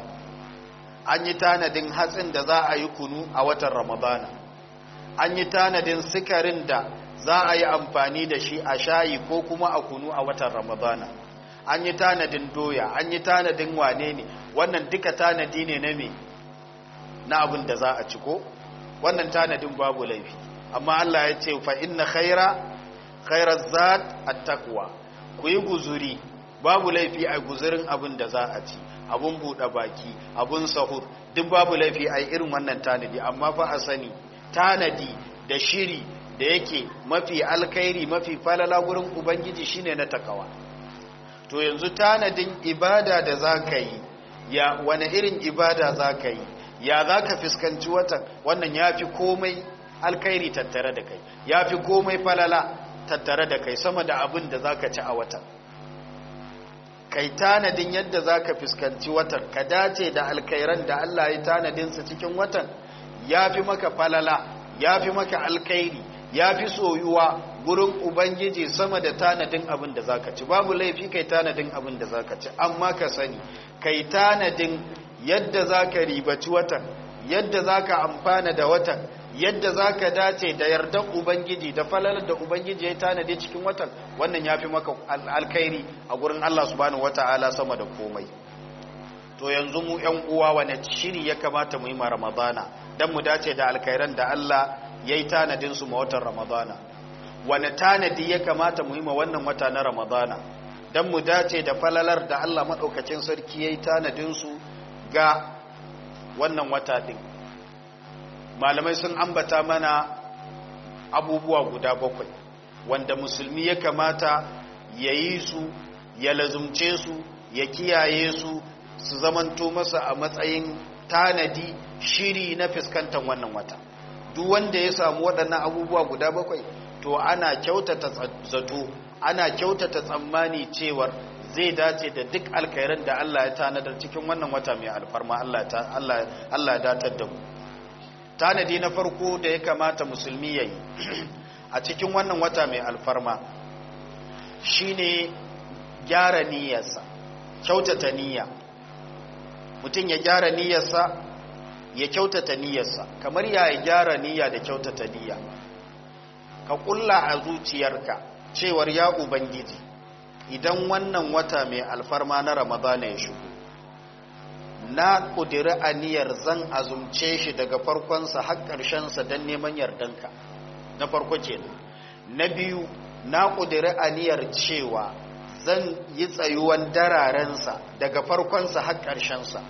Speaker 1: an yi tanadin hatsin da za a yi kunu a watan ramadana an yi tanadin sikarin da za a yi amfani da shi a shayi ko kuma a kunu a watan ramadana an yi tanadin doya an yi tanadin wane ne wannan duka tanadi ne na me na abin da za a ci ko wannan tanadin babu laifi amma Allah ya ce fa inna khaira khairaz zat at-taqwa ku yi guzuri babu laifi a guzurin abin da za a ci abun buɗe baki abun sahur duk babu laifi a irin wannan tanadi amma fa a sani tanadi da shiri da yake mafi alkhairi mafi falala gurin ubangiji shine na takawa to yanzu tanadin ibada da za ka yi ya wani irin ibada za ka yi ya za ka fuskanci watan wannan ya fi komai alkhairi tattare da kai ya fi komai falala tattare da kai sama da abin da za ka ci a watan kai tanadin yadda za ka fuskanci watan ka dace da alkhairan da Allah ya tanadinsa cikin watan ya fi maka falala ya fi maka alkhairi ya fi soyuwa gurin ubangiji sama da tanadin abin da za ka ci babu laifi kai tanadin abin da za ka ci amma ka sani kai tanadin yadda za ka ribaci watan yadda za ka amfana da watan yadda za ka dace da yardar ubangiji da falalar da ubangiji ya tanade cikin watan wannan ya fi maka alkhairi a gurin allah subhanahu wata'ala sama da komai to yanzu mu yan uwa wane shiri ya kamata mu yi ma ramadana don mu dace da alkhairan da allah ya yi tanadinsu ma watan ramadana wane tanadi ya kamata mu yi ma wannan wata na ramadana don mu dace da falalar da allah maɗaukacin sarki ya yi tanadinsu ga wannan wata ɗin malamai sun ambata mana abubuwa guda bakwai wanda musulmi ya kamata ya yi su ya lazumce su ya kiyaye su su zamanto masa a matsayin tanadi shiri na fuskantar wannan wata duk wanda ya samu waɗannan abubuwa guda bakwai to ana kyautata zato ana kyautata tsammani cewar zai dace da duk alkhairan da Allah ya tanadar cikin wannan wata mai alfarma Allah ya datar da mu tanadi na farko da ya kamata musulmi ya yi a cikin wannan wata mai alfarma shine gyara niyyarsa kyautata niyya mutum ya gyara niyyarsa ya kyautata niyyarsa kamar ya gyara niyya da kyautata niyya ka kulla a zuciyarka cewar ya ubangiji idan wannan wata mai alfarma na ramadana ya shigo na ƙudiri aniyar zan azumce shi daga farkonsa har ƙarshensa don neman yardanka na farko kenan na biyu na ƙudiri aniyar cewa zan yi tsayuwan dararensa daga farkonsa har ƙarshensa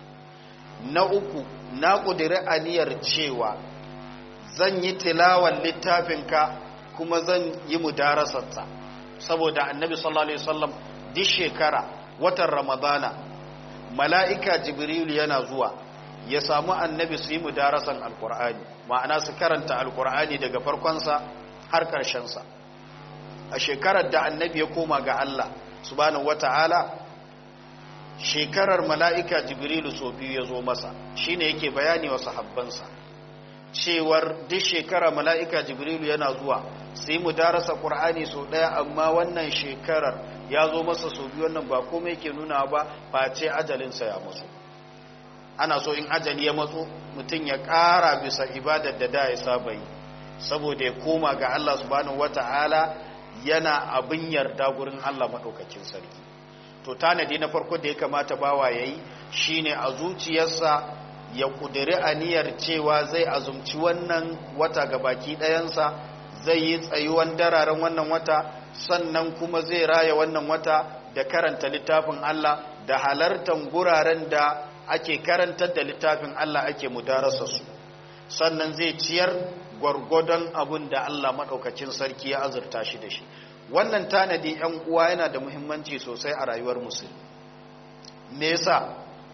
Speaker 1: na uku na ƙudiri aniyar cewa zan yi tilawan littafinka kuma zan yi mudarasarsa saboda annabi sallallahu alaihi wasallam duk shekara watan ramadana mala'ika jibrilu yana zuwa ya samu annabi su yi mudarasan alkur'ani ma'ana su karanta alkur'ani daga farkonsa har ƙarshensa a shekarar da annabi ya koma ga Allah subhanahu wata'ala shekarar mala'ika jibrilu so biyu ya zo masa shine yake bayani wa sahabbansa cewar duk shekara mala'ika jibrilu yana zuwa sai mu darasa ƙur'ani sau ɗaya amma wannan shekarar ya zo masa sau biyu wannan ba komai ke nuna ba face ajalinsa ya matso ana so in ajali ya matso mutum ya ƙara bisa ibadar da da ya saba yi saboda ya koma ga Allah subhanahu wata'ala yana abin yarda gurin Allah maɗaukakin sarki to tanadi na farko da ya kamata bawa ya yi shine a zuciyarsa ya ƙudiri aniyar cewa zai azumci wannan wata ga baki ɗayansa zai yi tsayuwan dararen wannan wata sannan kuma zai raya wannan wata da karanta littafin Allah da halartar guraren da ake karantar da littafin Allah ake mudarasa su sannan zai ciyar gwargwadon abin da Allah maɗaukacin sarki ya azurta shi da shi wannan tanadi ‘yan uwa yana da muhimmanci sosai a rayuwar musulmi me yasa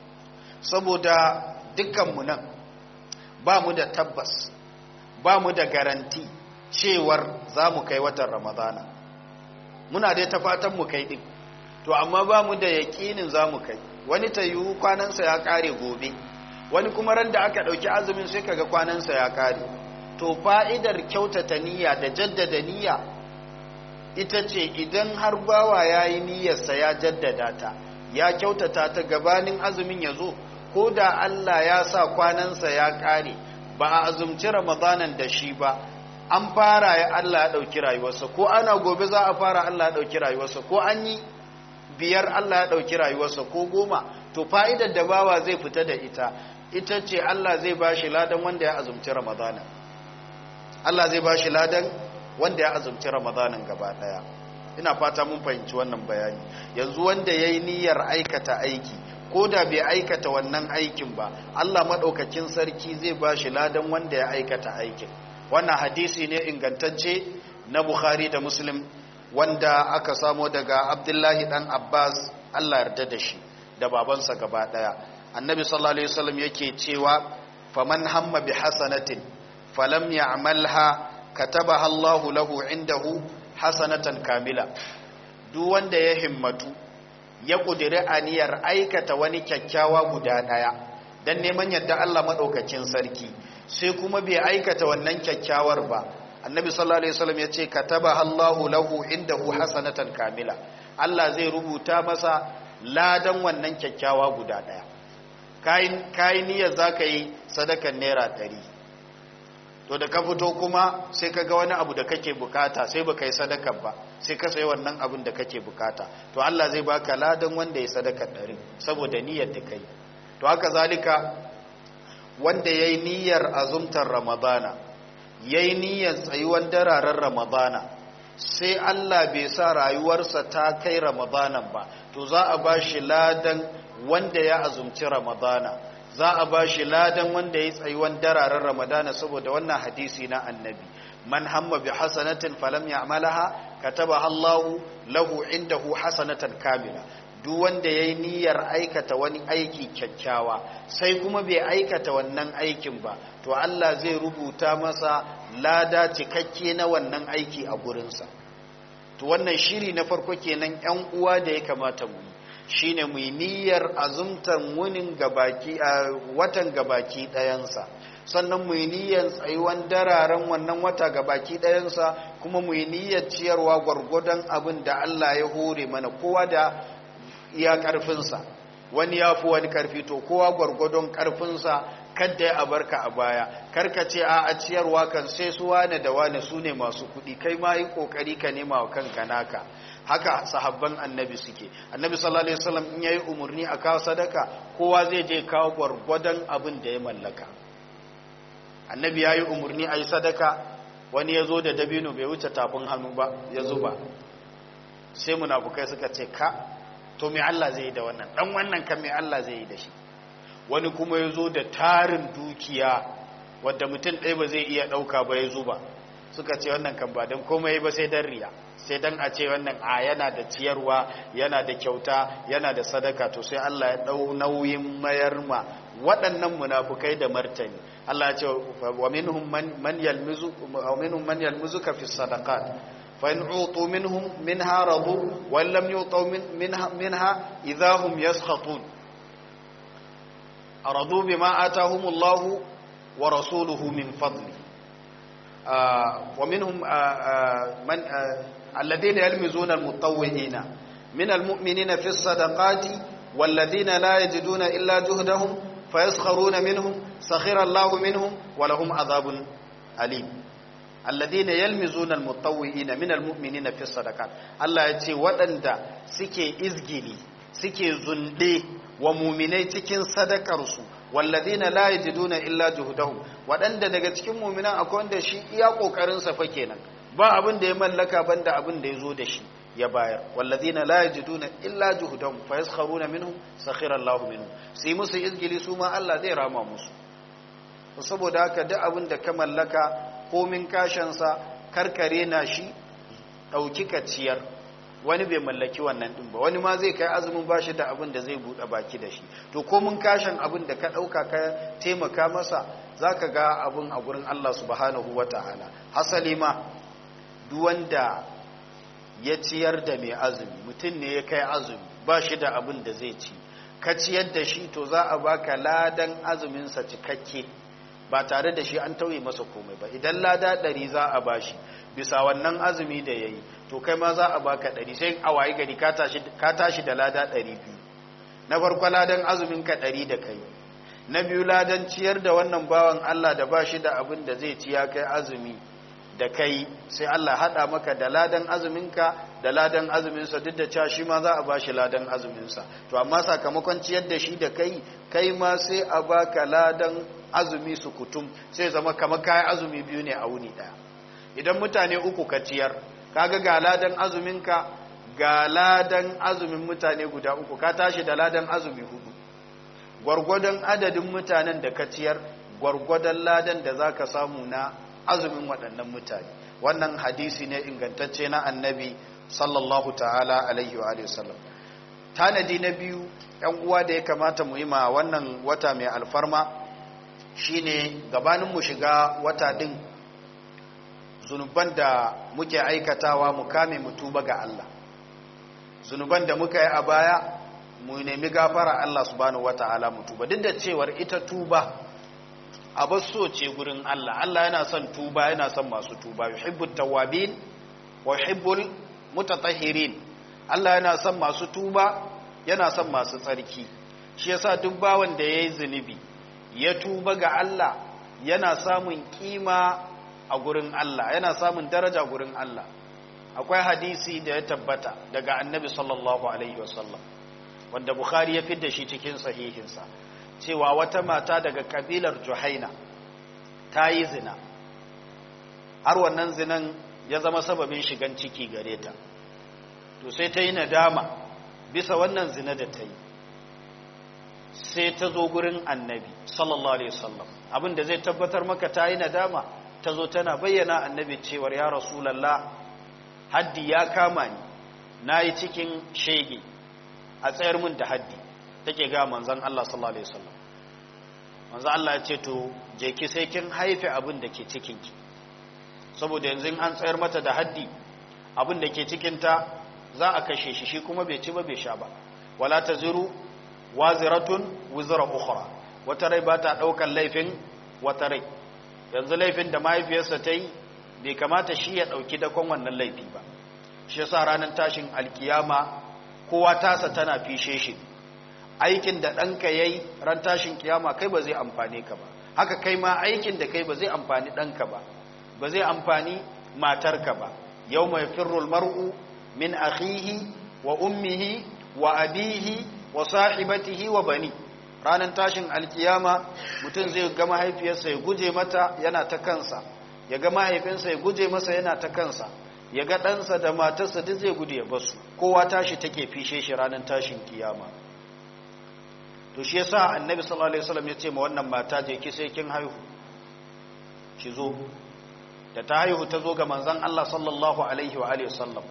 Speaker 1: saboda dukkanmu nan ba mu da tabbas ba mu da garanti cewar za mu kai watan ramadana muna dai ta fatan mu kai ɗin to amma ba mu da yaƙinin za mu kai wani ta yiwu kwanansa ya ƙare gobe wani kuma ran da aka ɗauki azumin sai kaga kwanansa ya ƙare to fa'idar kyautata niyya da jaddada niyya ita ce idan har bawa ya yi niyyarsa ya jaddada ta ya kyautata ta gabanin azumin ya zo ko da Allah ya sa kwanansa ya ƙare ba a azumci ramadanan da shi ba an fara ya Allah ya ɗauki rayuwarsa ko ana gobe za a fara Allah ya ɗauki rayuwarsa ko an yi biyar Allah ya ɗauki rayuwarsa ko goma to fa'idar da bawa zai fita da ita ita ce Allah zai ba shi ladan wanda ya azumci ramadanan Allah zai ba shi ladan wanda ya azumci ramadanan gaba ɗaya ina fata mun fahimci wannan bayani yanzu wanda ya yi niyyar aikata aiki ko da bai aikata wannan aikin ba Allah maɗaukakin sarki zai ba shi ladan wanda ya aikata aikin wannan hadisi ne ingantacce na Bukhari da Muslim wanda aka samo daga Abdullahi dan Abbas Allah yarda da shi da babansa gaba daya annabi sallallahu alaihi wasallam yake cewa faman hamma bi hasanatin falam ya'malha katabaha Allahu lahu indahu hasanatan kamila duk wanda ya himmatu ya kudiri aniyar aikata wani kyakkyawa guda daya dan neman yadda Allah madaukakin sarki sai kuma bai aikata wannan kyakkyawar ba annabi sallallahu alaihi wasallam yace kataba Allahu lahu indahu hasanatan kamila Allah zai rubuta masa ladan wannan kyakkyawa guda daya kai kai niyyar zaka yi sadakan naira 100 to da ka fito kuma sai ka ga wani abu da kake bukata sai baka yi sadakar ba sai ka sayi wannan abin da kake bukata to Allah zai baka ladan wanda ya sadaka 100 saboda niyyar da kai to haka zalika wanda ya yi niyyar azumtar ramadana ya yi niyyar tsayuwan dararen ramadana sai Allah bai sa rayuwarsa ta kai ramadanan ba to za a ba shi ladan wanda ya azumci ramadana za a ba shi ladan wanda ya yi tsayuwan dararen ramadana saboda wannan hadisi na annabi man hamma bi hasanatin falam ya'malaha kataba Allahu lahu indahu hasanatan kamila duk wanda ya yi niyyar aikata wani aiki kyakkyawa sai kuma bai aikata wannan aikin ba to Allah zai rubuta masa lada cikakke na wannan aiki a gurinsa to wannan shiri na farko kenan yan uwa da ya kamata mu yi shine mu yi niyyar azumtan wunin gabaki a watan gabaki ɗayansa sannan mu yi niyyar tsayuwan dararen wannan wata gabaki ɗayansa kuma mu yi niyyar ciyarwa gwargwadon abin da Allah ya hore mana kowa da iya ƙarfinsa wani ya fi wani ƙarfi to kowa gwargwadon ƙarfinsa kadda ya abarka a baya karka ce a a ciyarwa kan sai su wane da wane su ne masu kuɗi kai ma yi ƙoƙari ka nema wa kanka naka haka sahabban annabi suke annabi sallallahu alaihi wasallam in yayi umurni a kawo sadaka kowa zai je kawo gwargwadon abin da ya mallaka annabi yayi umurni ayi sadaka wani yazo da dabino bai wuce tafin hannu ba ya zuba sai munafukai suka ce ka to me Allah zai yi da wannan dan wannan kan me Allah zai yi da shi wani kuma yazo da tarin dukiya wanda mutum ɗaya ba zai iya ɗauka ba ya zuba suka ce wannan kan ba don komai ba sai dan riya sai dan a ce wannan a yana da ciyarwa yana da kyauta yana da sadaka to sai Allah ya dau nauyin mayar ma waɗannan munafukai da martani Allah ya ce wa minhum man man yalmizu wa minhum man yalmizuka fi sadaqat fa in utu minhum minha radu wa lam yutu minha minha idahum yaskhatun aradu bima atahumullahu wa rasuluhu min fadli ومنهم من الذين يلمزون المطوعين من المؤمنين في الصدقات والذين لا يجدون إلا جهدهم فيسخرون منهم سخر الله منهم ولهم عذاب أليم الذين يلمزون المطوعين من المؤمنين في الصدقات الله يتي ودندا سكي إزجلي سكي زندي ومؤمني تكين صدقرسو walladina la yajiduna illa juhdahum wadanda daga cikin mu'minan akwai wanda shi iya kokarin sa fa kenan ba abin da ya mallaka banda abin da yazo da shi ya bayar walladina la yajiduna illa juhdahum fa yaskharuna minhum sakhira Allahu minhum sai musu izgili su ma Allah zai rama musu saboda haka duk abin da ka mallaka komin kashin sa karkare na shi dauki ka ciyar wani bai mallaki wannan din ba wani ma zai kai azumin bashi da abin da zai bude baki da shi to ko mun kashin abin da ka dauka ka taimaka masa zaka ga abin a gurin Allah subhanahu wataala hasali ma duk wanda ya ciyar da mai azumi mutum ne ya kai azumi bashi da abin da zai ci ka ciyar da shi to za a baka ladan azumin sa cikakke ba tare da shi an tauye masa komai ba idan lada ɗari za a bashi bisa wannan azumi da ya yi to kai ma za a baka ɗari sai a wayi gari ka tashi da lada ɗari biyu na farko ladan azumin ka ɗari da kai na biyu ladan ciyar da wannan bawan Allah da ba shi da abin da zai ci ya kai azumi da kai sai Allah haɗa maka da ladan azuminka da ladan azuminsa duk da cewa shi ma za a ba shi ladan azuminsa to amma sakamakon ciyar da shi da kai kai ma sai a baka ladan azumi su kutum sai zama kamar kayan azumi biyu ne a wuni ɗaya idan mutane uku ka ciyar kaga ga ladan azuminka ga ladan azumin mutane guda uku ka tashi da ladan azumi hudu gwargwadon adadin mutanen da ka ciyar gwargwadon ladan da za ka samu na azumin waɗannan mutane wannan hadisi ne ingantacce na annabi sallallahu ta'ala alaihi wa sallam tanadi na biyu yan uwa da ya kamata mu yi ma wannan wata mai alfarma shine gabanin mu shiga wata din zunuban da muke aikatawa mu kame mu tuba ga Allah zunuban da muka yi a baya mu nemi gafara Allah subhanahu wata'ala mu tuba duk da cewar ita tuba abu so ce gurin Allah Allah yana son tuba yana son masu tuba yuhibbut tawabin wa yuhibbul mutatahhirin Allah yana son masu tuba yana son masu tsarki shi yasa duk bawan da yayi zunubi ya tuba ga Allah yana samun kima a gurin Allah yana samun daraja gurin Allah akwai hadisi da ya tabbata daga annabi sallallahu alaihi wasallam wanda bukhari ya fidda shi cikin sahihinsa cewa wata mata daga kabilar juhaina ta yi zina har wannan zinan ya zama sababin shigan ciki gare ta to sai ta yi nadama bisa wannan zina da ta yi sai ta zo gurin annabi sallallahu alaihi wasallam abin da zai tabbatar maka ta yi nadama ta zo tana bayyana annabi cewar ya rasulallah haddi ya kama ni na yi cikin shege a tsayar mun da haddi take ga manzan Allah sallallahu alaihi wasallam manzan Allah ya ce to je ki sai kin haife abin da ke cikinki saboda yanzu an tsayar mata da haddi abin da ke cikinta za a kashe shi shi kuma bai ci ba bai sha ba wala ta ziru waziratun wuzura ukhra wata rai ba ta ɗaukar laifin wata rai yanzu laifin da mahaifiyarsa ta yi bai kamata shi ya ɗauki dakon wannan laifi ba shi yasa ranar tashin alkiyama kowa tasa tana fishe shi aikin da ɗanka ya yi ran tashin kiyama kai ba zai amfani ka ba haka kai ma aikin da kai ba zai amfani ɗanka ba ba zai amfani matarka ba yau mai firrul mar'u min akhihi wa ummihi wa abihi wa sahibatihi wa bani ranar tashin alkiyama mutum zai ga mahaifiyarsa ya guje mata yana ta kansa ya ga mahaifinsa ya guje masa yana ta kansa ya ga ɗansa da matarsa duk zai gudu ya basu kowa tashi take fishe shi ranar tashin kiyama to shi yasa annabi sallallahu alaihi wasallam ya ce ma wannan mata je ki sai kin haihu ki zo da ta haihu ta zo ga manzon Allah sallallahu alaihi wa alihi wasallam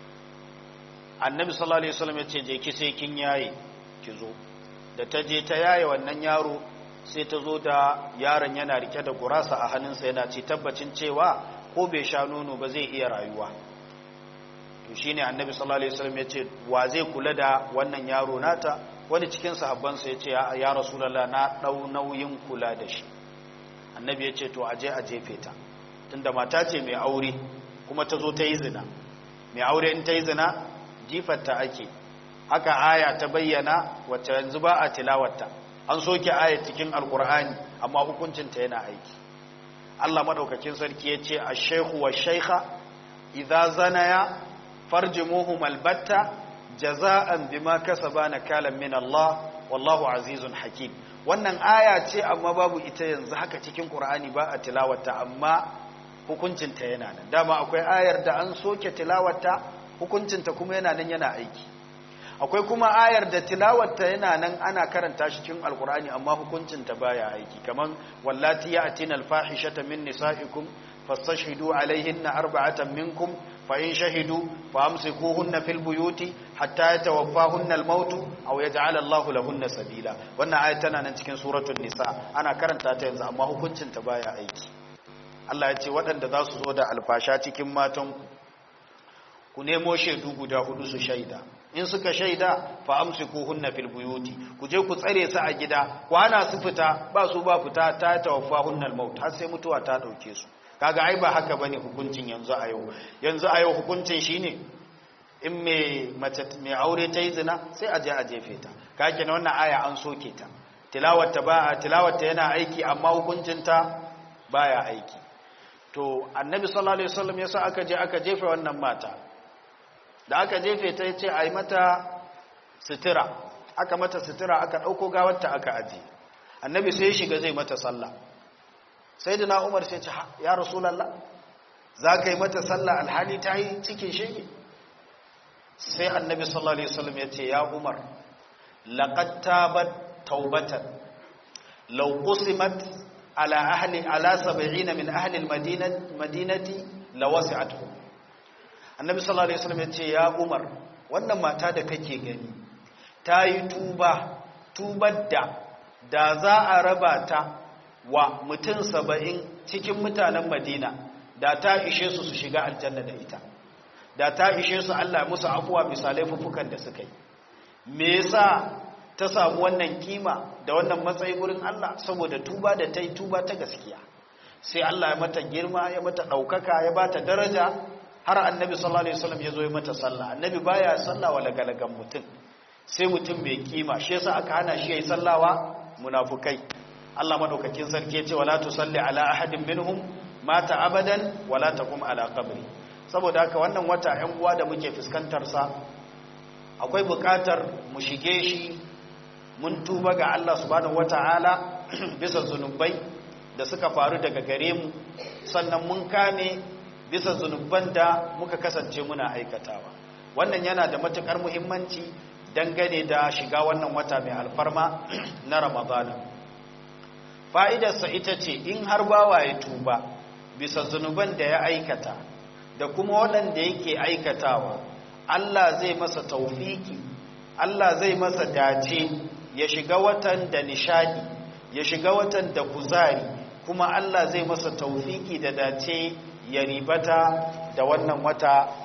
Speaker 1: annabi sallallahu alaihi wasallam ya ce je ki sai kin yaye ki zo da ta je ta yaye wannan yaro sai ta zo da yaron yana rike da gurasa a hannunsa yana ci tabbacin cewa ko bai sha nono ba zai iya rayuwa to shine annabi sallallahu alaihi wasallam ya ce wa zai kula da wannan yaro nata wani cikin sahabbansa ya ce ya rasulallah na ɗau nauyin kula da shi annabi ya ce to aje a jefe ta tunda mata ce mai aure kuma ta zo ta yi zina mai aure in ta yi zina jifarta ake haka aya ta bayyana wacce yanzu ba a tilawarta an soke aya cikin alkur'ani amma hukuncinta yana aiki allah maɗaukakin sarki ya ce a shaihu wa shaikha idza zanaya farjimuhum albatta jaza'an bima kasaba nakalan min Allah wallahu azizun hakim wannan aya ce amma babu ita yanzu haka cikin Qur'ani ba a tilawata amma hukuncinta yana nan dama akwai ayar da an soke tilawata hukuncinta kuma yana nan yana aiki akwai kuma ayar da tilawarta yana nan ana karanta shi cikin alkur'ani amma hukuncinta baya aiki kaman wallati ya'tina alfahishata min nisaikum fastashhidu alaihinna arba'atan minkum فإن شهدوا فأمسكوهن في البيوت حتى يتوفاهن الموت أو يجعل الله لهن سبيلا wannan ayat tana nan cikin suratul nisa ana karanta ta yanzu amma hukuncin ta baya aiki Allah ya ce waɗanda za su zo da alfasha cikin matan ku nemo shaidu guda hudu su shaida in suka shaida fa amsikuhunna fil buyuti ku je ku tsare su a gida ku hana su fita ba su ba fita ta tawaffahunna al maut har sai mutuwa ta dauke su kaga ai ba haka bane hukuncin yanzu a yau yanzu a yau hukuncin shine in me mace mai aure ta yi zina sai a je a jefe ta kake na wannan aya an soke ta tilawarta ba tilawarta yana aiki amma hukuncin ta baya aiki to annabi sallallahu alaihi wasallam yasa aka je aka jefe wannan mata da aka jefe ta yace ai mata sutura aka mata sutura aka dauko gawarta aka aje annabi sai ya shiga zai mata sallah sai da na umar sai ce ya rasulallah za ka yi mata sallah alhali ta yi cikin shege sai annabi sallallahu alaihi wasallam ya ce ya umar laqad tabat taubatan law qusimat ala ahli ala 70 min ahli almadinati madinati lawasi'atuhum annabi sallallahu alaihi wasallam ya ce ya umar wannan mata da kake gani ta yi tuba tubar da da za a raba ta wa mutum saba'in cikin mutanen madina da ta ishe su su shiga aljanna da ita da ta ishe su allah musu afuwa misalai fufukan da suka yi me yasa ta samu wannan kima da wannan matsayi wurin allah saboda tuba da ta yi tuba ta gaskiya sai allah ya mata girma ya mata ɗaukaka ya ba ta daraja har annabi sallallahu alaihi wasallam ya zo ya mata sallah annabi baya sallah wa lagalagan mutum sai mutum mai kima shi yasa aka hana shi yayi sallawa munafukai Allah madaukakin sarki ya ce wala tusalli ala ahadin minhum mata abadan wala taqum ala qabri saboda haka wannan wata 'yan uwa da muke fuskantar sa akwai bukatar mu shige shi mun tuba ga Allah subhanahu wataala bisa zunubai da suka faru daga gare mu sannan mun kame bisa zunuban da muka kasance muna aikatawa wannan yana da matukar muhimmanci dangane da shiga wannan wata mai alfarma na ramadana fa'idarsa ita ce in har bawa ya tuba bisa zunuban da ya aikata da kuma waɗanda yake aikatawa Allah zai masa taufiki Allah zai masa dace ya shiga watan da nishadi ya shiga watan da kuzari kuma Allah zai masa taufiki da dace ya ribata da wannan wata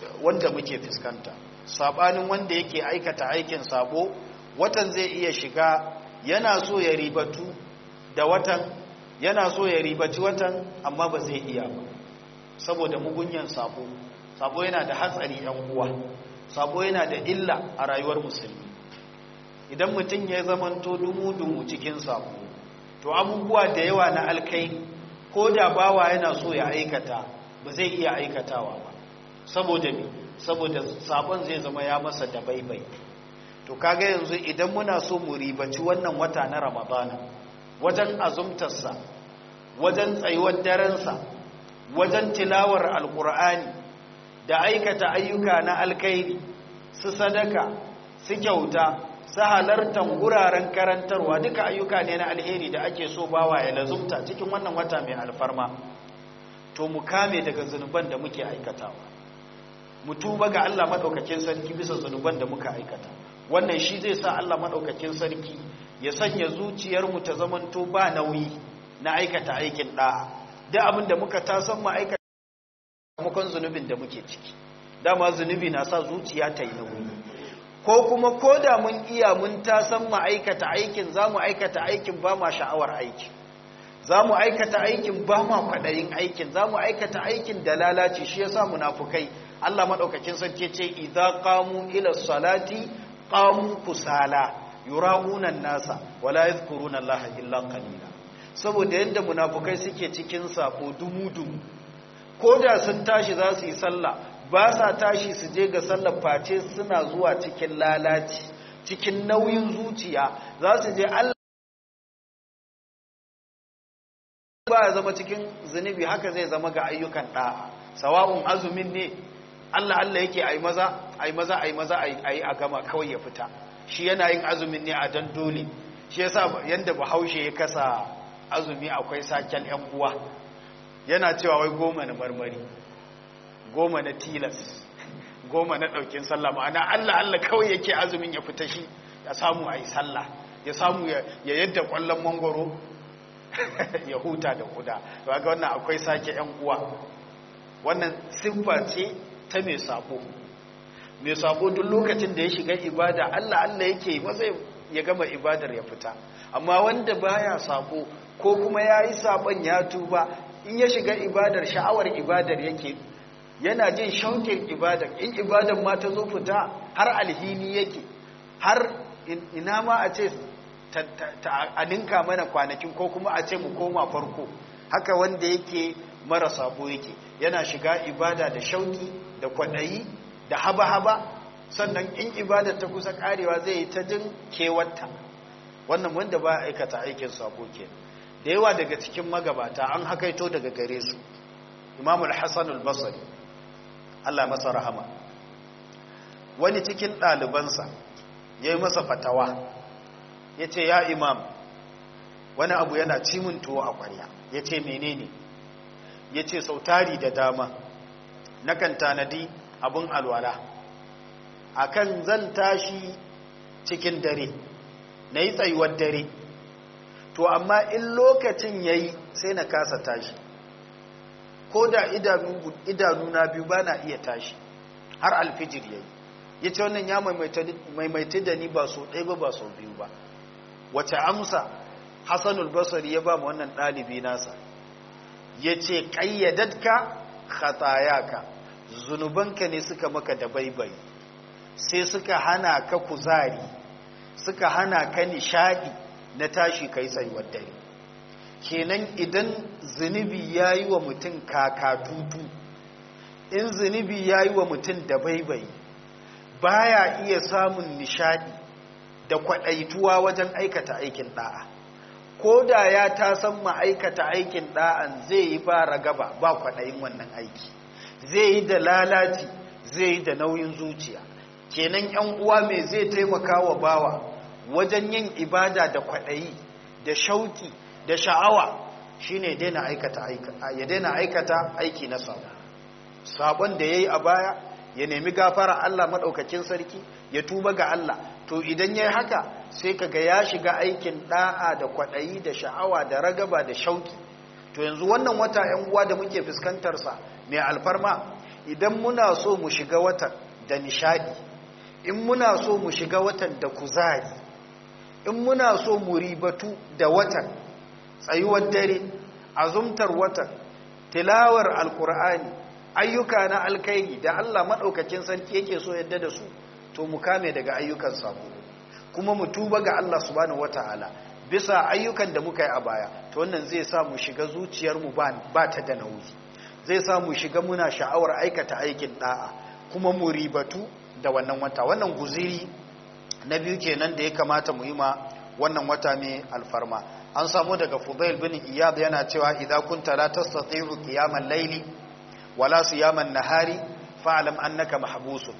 Speaker 1: wanda muke fuskanta sabanin wanda yake aikata aikin sabo watan zai iya shiga yana so ya ribatu da watan yana so ya ribaci watan amma ba zai iya ba saboda mugunyan sabo sabo yana da hatsari yan uwa sabo yana da illa a rayuwar musulmi idan mutum ya zamanto dumu-dumu cikin sabo to abubuwa da yawa na alkai ko da bawa yana so ya aikata ba zai iya aikatawa ba saboda me saboda sabon zai zama ya masa da baibai to kaga yanzu idan muna so mu ribaci wannan wata na ramadana wajen azumtarsa wajen tsayuwar darensa wajen tilawar alkur'ani da aikata ayyuka na alkairi su sadaka su kyauta su halartar guraren karantarwa duka ayyuka ne na alheri da ake so bawa ya lazumta cikin wannan wata mai alfarma to mu kame daga zunuban da muke aikatawa mu tuba ga Allah madaukakin sarki bisa zunuban da muka aikata wannan shi zai sa Allah madaukakin sarki ya sanya zuciyarmu ta zamanto ba nauyi na aikata aikin da'a da abin da muka tasan mu aikata sakamakon zunubin da muke ciki dama zunubi na sa zuciya ta yi nauyi ko kuma ko da mun iya mun tasan mu aikata aikin za mu aikata aikin ba ma sha'awar aikin za mu aikata aikin ba ma kwaɗayin aikin za mu aikata aikin da lalaci shi ya sa munafukai Allah maɗaukakin sarki ce idza qamu ila salati qamu kusala yura'una nasa wala yadhkuruna Allah illa qalila saboda yadda munafukai suke cikin sako dumu-dumu ko da sun tashi za su yi sallah ba sa tashi su je ga sallar face suna zuwa cikin lalaci cikin nauyin zuciya za su je Allah ba ya zama cikin zunubi haka zai zama ga ayyukan ɗa'a sawa'un azumin ne Allah Allah yake ai maza ai maza ai maza ai a gama kawai ya fita shi yana yin azumin ne a dan dole shi yasa yanda bahaushe ya kasa azumi akwai saken yan uwa yana cewa wai goma na marmari goma na tilas goma na ɗaukin sallah ma'ana Allah Allah kawai yake azumin ya fita shi ya samu a yi sallah ya samu ya yadda ƙwallon mangoro ya huta da kuda ga wannan akwai sake ‘yan uwa wannan siffa ce ta mai sabo mai sabo duk lokacin da ya shiga ibada Allah Allah yake maza ya gama ibadar ya fita amma wanda baya sabo ko kuma ya yi sabon ya tuba in ya shiga ibadar sha'awar ibadar yake yana jin shaukin ibadar in ibadar ma ta zo fita har alhini yake har ina ma a ce a ninka mana kwanakin ko kuma a ce mu koma farko haka wanda yake mara sabo yake yana shiga ibada da shauki da kwaɗayi da haba-haba sannan in ibadar ta kusa karewa zai yi ta jin kewarta wannan wanda ba aikata aikin sabo ke da yawa daga cikin magabata an hakaito daga gare su imamul hassan al-basri allah masa rahama wani cikin ɗalibansa ya yi masa fatawa ya ce ya imam wani abu yana cimin tuwo a kwarya ya ce menene ya ce sautari da dama nakan tanadi abin alwala akan zan tashi cikin dare na yi tsayuwar dare to amma in lokacin ya yi sai na kasa tashi ko da idanuna biyu ba na iya tashi har alfijir ya yi ya ce wannan ya maimaita da ni ba so ɗaya ba ba so biyu ba wace amsa hassanul basari ya ba mu wannan ɗalibi nasa ya ce ƙayyadatka khatayaka zunubanka ne suka maka da baibai sai suka hana ka kuzari suka hana ka nishaɗi na tashi kai tsayuwar dare kenan idan zunubi ya yi wa mutum kakatutu in zunubi ya yi wa mutum da baibai baya iya samun nishadi da kwaɗaituwa wajen aikata aikin ɗa'a ko da ya ta san ma'aikata aikin ɗa'an zai yi ba ragaba ba kwaɗayin wannan aiki zai yi da lalaci zai yi da nauyin zuciya kenan yan uwa mai zai taimaka wa bawa wajen yin ibada da kwaɗayi da shauki da sha'awa shine ya daina aikata aiki na sabo sabon da ya yi a baya ya nemi gafara Allah maɗaukakin sarki ya tuba ga Allah to idan ya yi haka sai kaga ya shiga aikin ɗa'a da kwaɗayi da sha'awa da ragaba da shauki to yanzu wannan wata ‘yan uwa da muke fuskantarsa mai alfarma
Speaker 2: idan muna so mu shiga watan da nishadi in muna so mu shiga watan da kuzari in muna so mu ribatu da watan tsayuwar dare azumtar watan tilawar alkur'ani ayyuka na alkairi da Allah maɗaukakin sarki yake so yadda da su to mu kame daga ayyukan sabo kuma mu tuba ga Allah subhanahu wataala bisa ayyukan da muka yi a baya to wannan zai sa mu shiga zuciyarmu ba ta da nauyi zai sa mu shiga muna sha'awar aikata aikin da'a kuma mu ribatu da wannan wata wannan guziri na biyu kenan da ya kamata mu yi ma wannan wata mai alfarma an samu daga Fudail bin Iyad yana cewa idza kunta la tastati'u qiyamal layli wala siyaman nahari fa'lam annaka mahbusun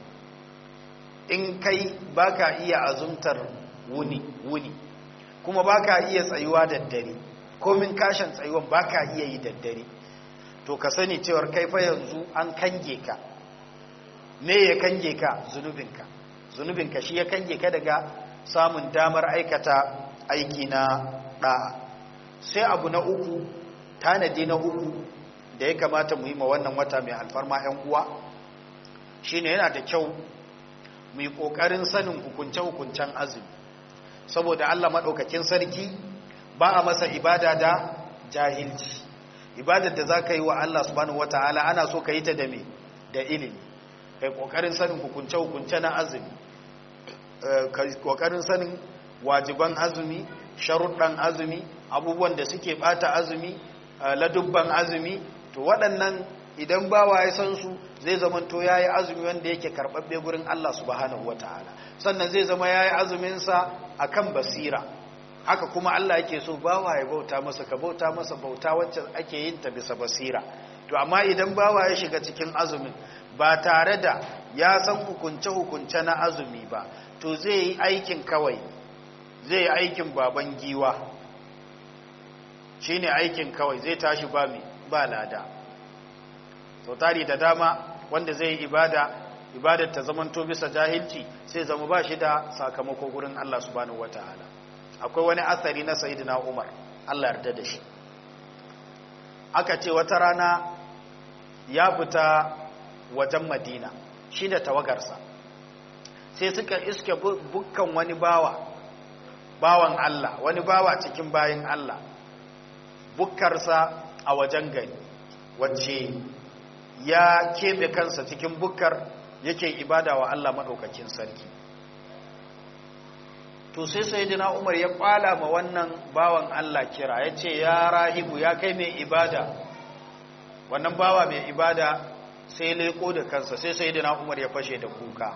Speaker 2: in kai baka iya azumtar wuni wuni kuma baka iya tsayuwa da dare komin kashin tsayuwan baka iya yi da dare to ka sani cewar kai fa yanzu an kange ka me ya kange ka zunubinka zunubinka shi ya kange ka daga samun damar aikata aiki na ɗa'a sai abu na uku tanadi na uku da ya kamata mu yi ma wannan wata mai alfarma 'yan uwa shine yana da kyau mu yi ƙoƙarin sanin hukunce-hukuncen azumi saboda allah maɗaukakin sarki ba a masa ibada da jahilci ibadar da za ka yi wa allah subhanahu wata'ala ana so ka yi ta da me da ilimi kai ƙoƙarin sanin hukunce-hukunce na azumi ƙoƙarin sanin wajiban azumi sharuɗan azumi abubuwan da suke ɓata azumi ladubban azumi to waɗannan idan bawa ya san su zai zama to ya yi azumi wanda yake karɓaɓɓe gurin Allah subhanahu wata'ala sannan zai zama ya yi azuminsa a kan basira haka kuma Allah yake so bawa ya bauta masa ka bauta masa bauta wacce ake yin ta bisa basira to amma idan bawa ya shiga cikin azumin ba tare da ya san hukunce-hukunce na azumi ba to zai yi aikin kawai zai yi aikin baban giwa shi ne aikin kawai zai tashi ba mai ba lada sau tari da dama wanda zai yi ibada ibadar ta zamanto bisa jahilci sai zama ba shi da sakamako gurin Allah subhanahu wata'ala akwai wani asari na sayidina umar Allah yarda da shi aka ce wata rana ya fita wajen madina shi da tawagarsa sai suka iske bukkan wani bawa bawan Allah wani bawa cikin bayin Allah bukkarsa a wajen gari wacce ya keɓe kansa cikin bukkar yake ibada wa Allah maɗaukakin sarki to sai sai dina umar ya ƙwala ma wannan bawan Allah kira ya ce ya rahibu ya kai mai ibada wannan bawa mai ibada sai leko da kansa sai sai dina umar ya fashe da kuka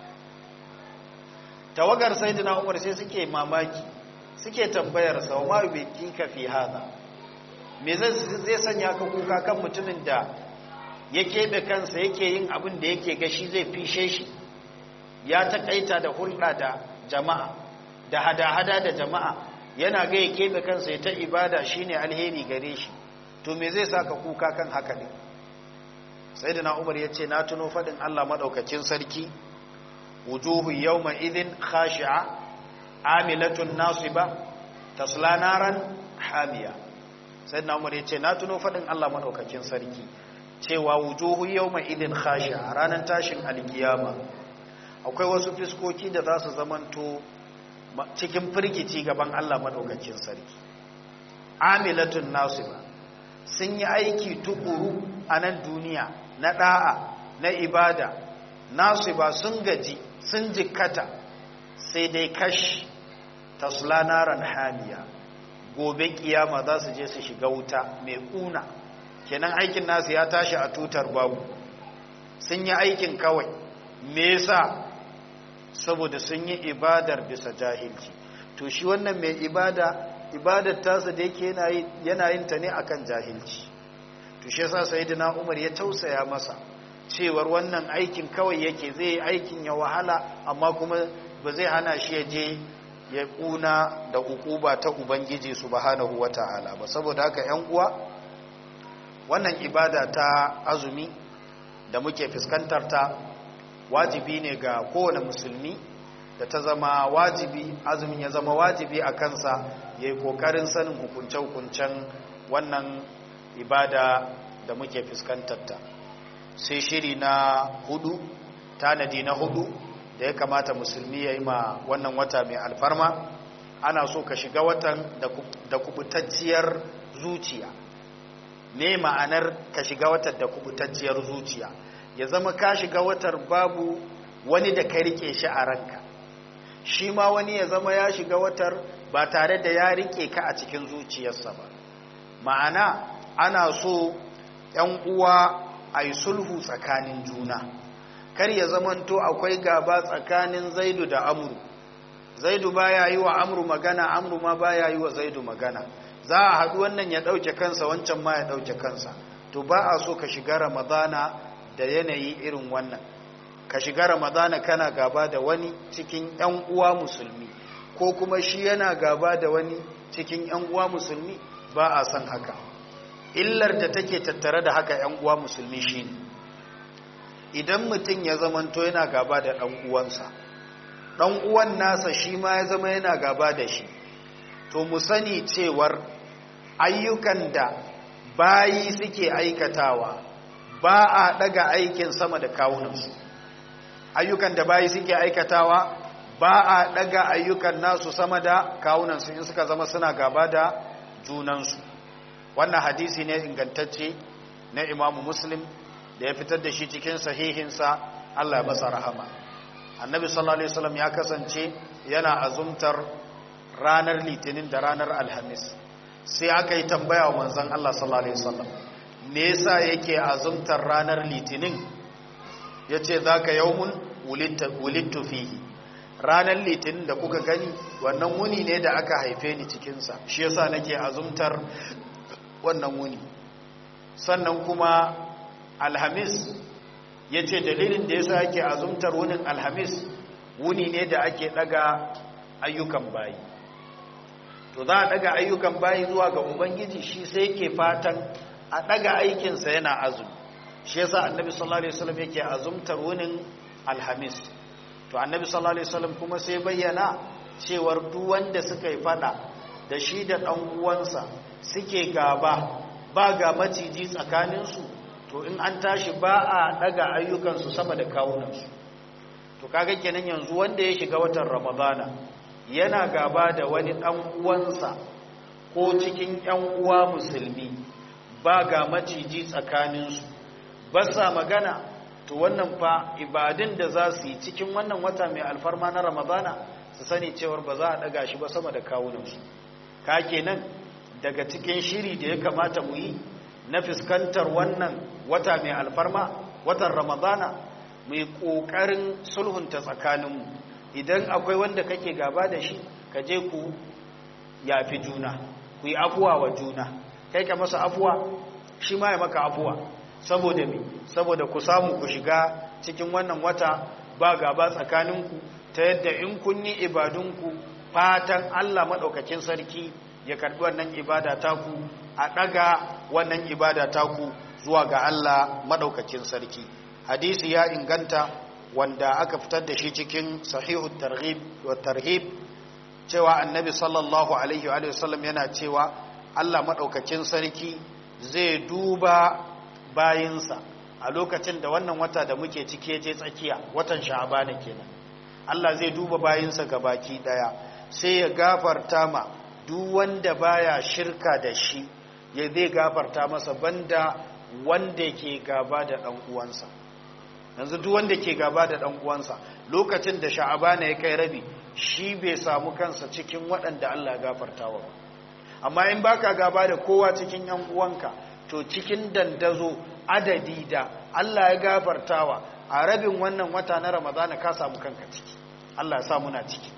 Speaker 2: tawagar sai dina umar sai suke mamaki suke tambayar sa wa bai kika fi hada me zai sanya ka kuka kan mutumin da ya keɓe kansa yake yin abin da yake gashi zai fishe shi ya taƙaita da hulɗa da jama'a da hada-hada da jama'a yana ga ya keɓe kansa ya ta ibada shine alheri gare shi to me zai saka kuka kan haka ne sai da na umar ya ce na tuno faɗin allah maɗaukacin sarki wujuhu yawma idhin khashi'a amilatun nasiba tasla naran hamiya sai na umar ya ce na tuno faɗin allah maɗaukacin sarki cewa wujuhu yawma idhin khashi'a ranar tashin alkiyama akwai wasu fiskoki da za su zamanto cikin firgici gaban Allah madaukakin sarki amilatun nasiba sun yi aiki tukuru a nan duniya na da'a na ibada nasiba sun gaji sun jikkata sai dai kash tasla naran hamiya gobe kiyama za su je su shiga wuta mai kuna kenan aikin nasu ya tashi a tutar babu sun yi aikin kawai me yasa saboda sun yi ibadar bisa jahilci to shi wannan mai ibada ibadar tasa da yake yana yin ta ne akan jahilci to shi yasa sayyidina Umar ya tausaya masa cewar wannan aikin kawai yake zai yi aikin ya wahala amma kuma ba zai hana shi ya je ya kuna da ukuba ta ubangiji subhanahu wataala ba saboda haka ƴan uwa wannan ibada ta azumi da muke fuskantar ta wajibi ne ga kowane musulmi da ta zama wajibi azumin ya zama wajibi a kansa ya yi ƙoƙarin sanin hukunce-hukuncen wannan ibada da muke fuskantarta sai shiri na hudu tanadi na hudu da ya kamata musulmi ya yi ma wannan wata mai alfarma ana so ka shiga watan da kubutacciyar zuciya ne ma'anar ka shiga watan da kubutacciyar zuciya ya zama ka shiga watar babu wani da ka rike shi a ranka shi ma wani ya zama ya shiga watar ba tare da ya rike ka a cikin zuciyarsa ba ma'ana ana so ‘yan uwa a yi sulhu tsakanin juna kar ya zamanto akwai gaba tsakanin zaidu da amuru zaidu baya yi wa amru magana amru ma baya yi wa zaidu magana za a haɗu wannan ya ɗauke kansa wancan ma ya ɗauke kansa to ba a so ka shiga ramadana da yanayi irin wannan ka shiga ramadana kana gaba da wani cikin ‘yan uwa musulmi ko kuma shi yana gaba da wani cikin ‘yan uwa musulmi ba a son haka illar da take tattare da haka ‘yan uwa musulmi shi ne idan mutum ya zamanto yana gaba da ɗan uwansa ɗan uwan nasa shi ma ya zama yana gaba da shi to mu sani cewar ayyukan da bayi suke aikatawa ba a ɗaga aikin sama da kawunansu ayyukan da bayi suke aikatawa ba a ɗaga ayyukan nasu sama da kawunansu in suka zama suna gaba da junansu wannan hadisi ne ingantacce na imamu muslim da ya fitar da shi cikin sahihinsa Allah ya masa rahama annabi sallallahu alaihi wasallam ya kasance yana azumtar ranar litinin da ranar alhamis sai aka yi tambaya wa manzon Allah sallallahu alaihi wasallam me yasa yake azumtar ranar litinin yace zaka yawmun wulidtu fihi ranar litinin da kuka gani wannan wuni ne da aka haife ni cikinsa shi yasa nake azumtar wannan wuni sannan kuma alhamis ya ce dalilin da yasa ake azumtar wunin alhamis wuni ne da ake daga ayyukan bayi to za a daga ayyukan bayi zuwa ga ubangiji shi sai yake fatan a daga aikinsa yana azumi shi yasa annabi sallallahu alaihi wasallam yake azumtar wunin alhamis to annabi sallallahu alaihi wasallam kuma sai bayyana cewar duk wanda suka yi fada da shi da dan uwansa suke gaba ba ga maciji tsakaninsu to in an tashi ba a daga ayyukansu sama da kawunansu to kaga kenan yanzu wanda ya shiga watan ramadana yana gaba da wani dan uwansa ko cikin yan uwa musulmi ba ga maciji tsakaninsu ba sa magana to wannan fa ibadin da za su yi cikin wannan wata mai alfarma na ramadana su sani cewar ba za a daga shi ba sama da kawunansu ka kenan daga cikin shiri da ya kamata mu yi na fuskantar wannan wata mai alfarma watan ramadana mu yi ƙoƙarin sulhunta tsakaninmu idan akwai wanda kake gaba da shi ka je ku yafi juna ku yi afuwa wa juna kai ka masa afuwa shi ma ya maka afuwa saboda me saboda ku samu ku shiga cikin wannan wata ba gaba tsakaninku ta yadda in kun yi ibadunku fatan Allah maɗaukakin sarki ya karɓi wannan ibada taku a ɗaga wannan ibada taku zuwa ga Allah maɗaukakin sarki hadisi ya inganta wanda aka fitar da shi cikin sahihu targhib wa tarhib cewa annabi sallallahu alaihi wa sallam yana cewa Allah maɗaukakin sarki zai duba bayinsa a lokacin da wannan wata da muke cike je tsakiya watan sha'abana kenan Allah zai duba bayinsa ga baki daya sai ya gafarta ma duk wanda baya shirka da shi ya zai gafarta masa banda wanda ke gaba da dan uwansa yanzu duk wanda ke gaba da dan uwansa lokacin da sha'abana ya kai rabi shi bai samu kansa cikin waɗanda Allah ya gafartawa ba amma in baka gaba da kowa cikin yan uwanka to cikin dandazo adadi da Allah ya gafartawa a rabin wannan wata na Ramadana ka samu kanka ciki Allah ya sa muna ciki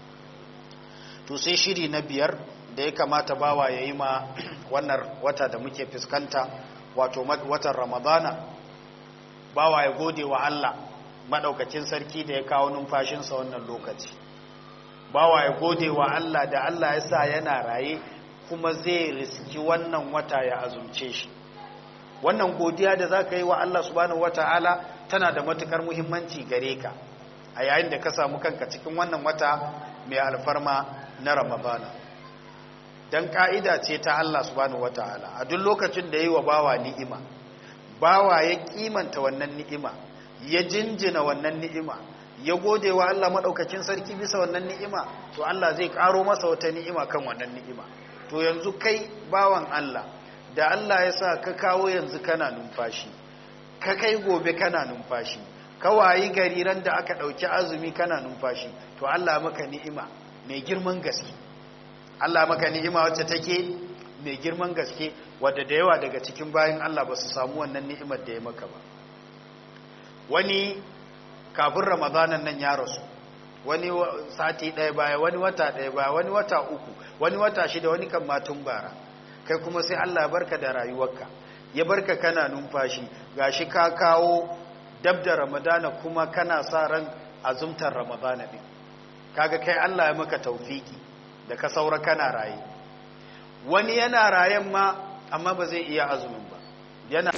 Speaker 2: to sai shiri na biyar da ya kamata bawa yayi ma wannan wata da muke fuskanta wato watan Ramadana bawa ya gode wa Allah madaukakin sarki da ya kawo numfashinsa wannan lokaci bawa ya gode wa Allah da Allah ya sa yana raye kuma zai riski wannan wata ya azumce shi wannan godiya da za ka yi wa Allah subhanahu wata'ala tana da matukar muhimmanci gare ka a yayin da ka samu kanka cikin wannan wata mai alfarma na ramadana don ka'ida ce ta Allah subhanahu wata'ala a duk lokacin da yi wa bawa ni'ima bawa ya kimanta wannan ni'ima ya jinjina wannan ni'ima ya gode wa Allah maɗaukakin sarki bisa wannan ni'ima to Allah zai ƙaro masa wata ni'ima kan wannan ni'ima to yanzu kai bawan Allah da Allah ya sa ka kawo yanzu kana numfashi ka kai gobe kana numfashi ka wayi gari ran da aka ɗauki azumi kana numfashi to Allah maka ni'ima mai girman gaske Allah maka ni'ima wacce take mai girman gaske wadda da yawa daga cikin bayan Allah ba su samu wannan ni'imar da ya maka ba wani kafin ramadanan nan ya rasu wani sati ɗaya baya wani wata ɗaya baya wani wata uku wani wata shida wani kan matun bara kai kuma sai Allah barka da rayuwarka ya barka kana numfashi gashi ka kawo dab da ramadana kuma kana sa ran azumtar ramadana ɗin kaga kai Allah ya maka taufiki da ka saura kana raye wani yana rayen ma amma ba zai iya azumin ba yana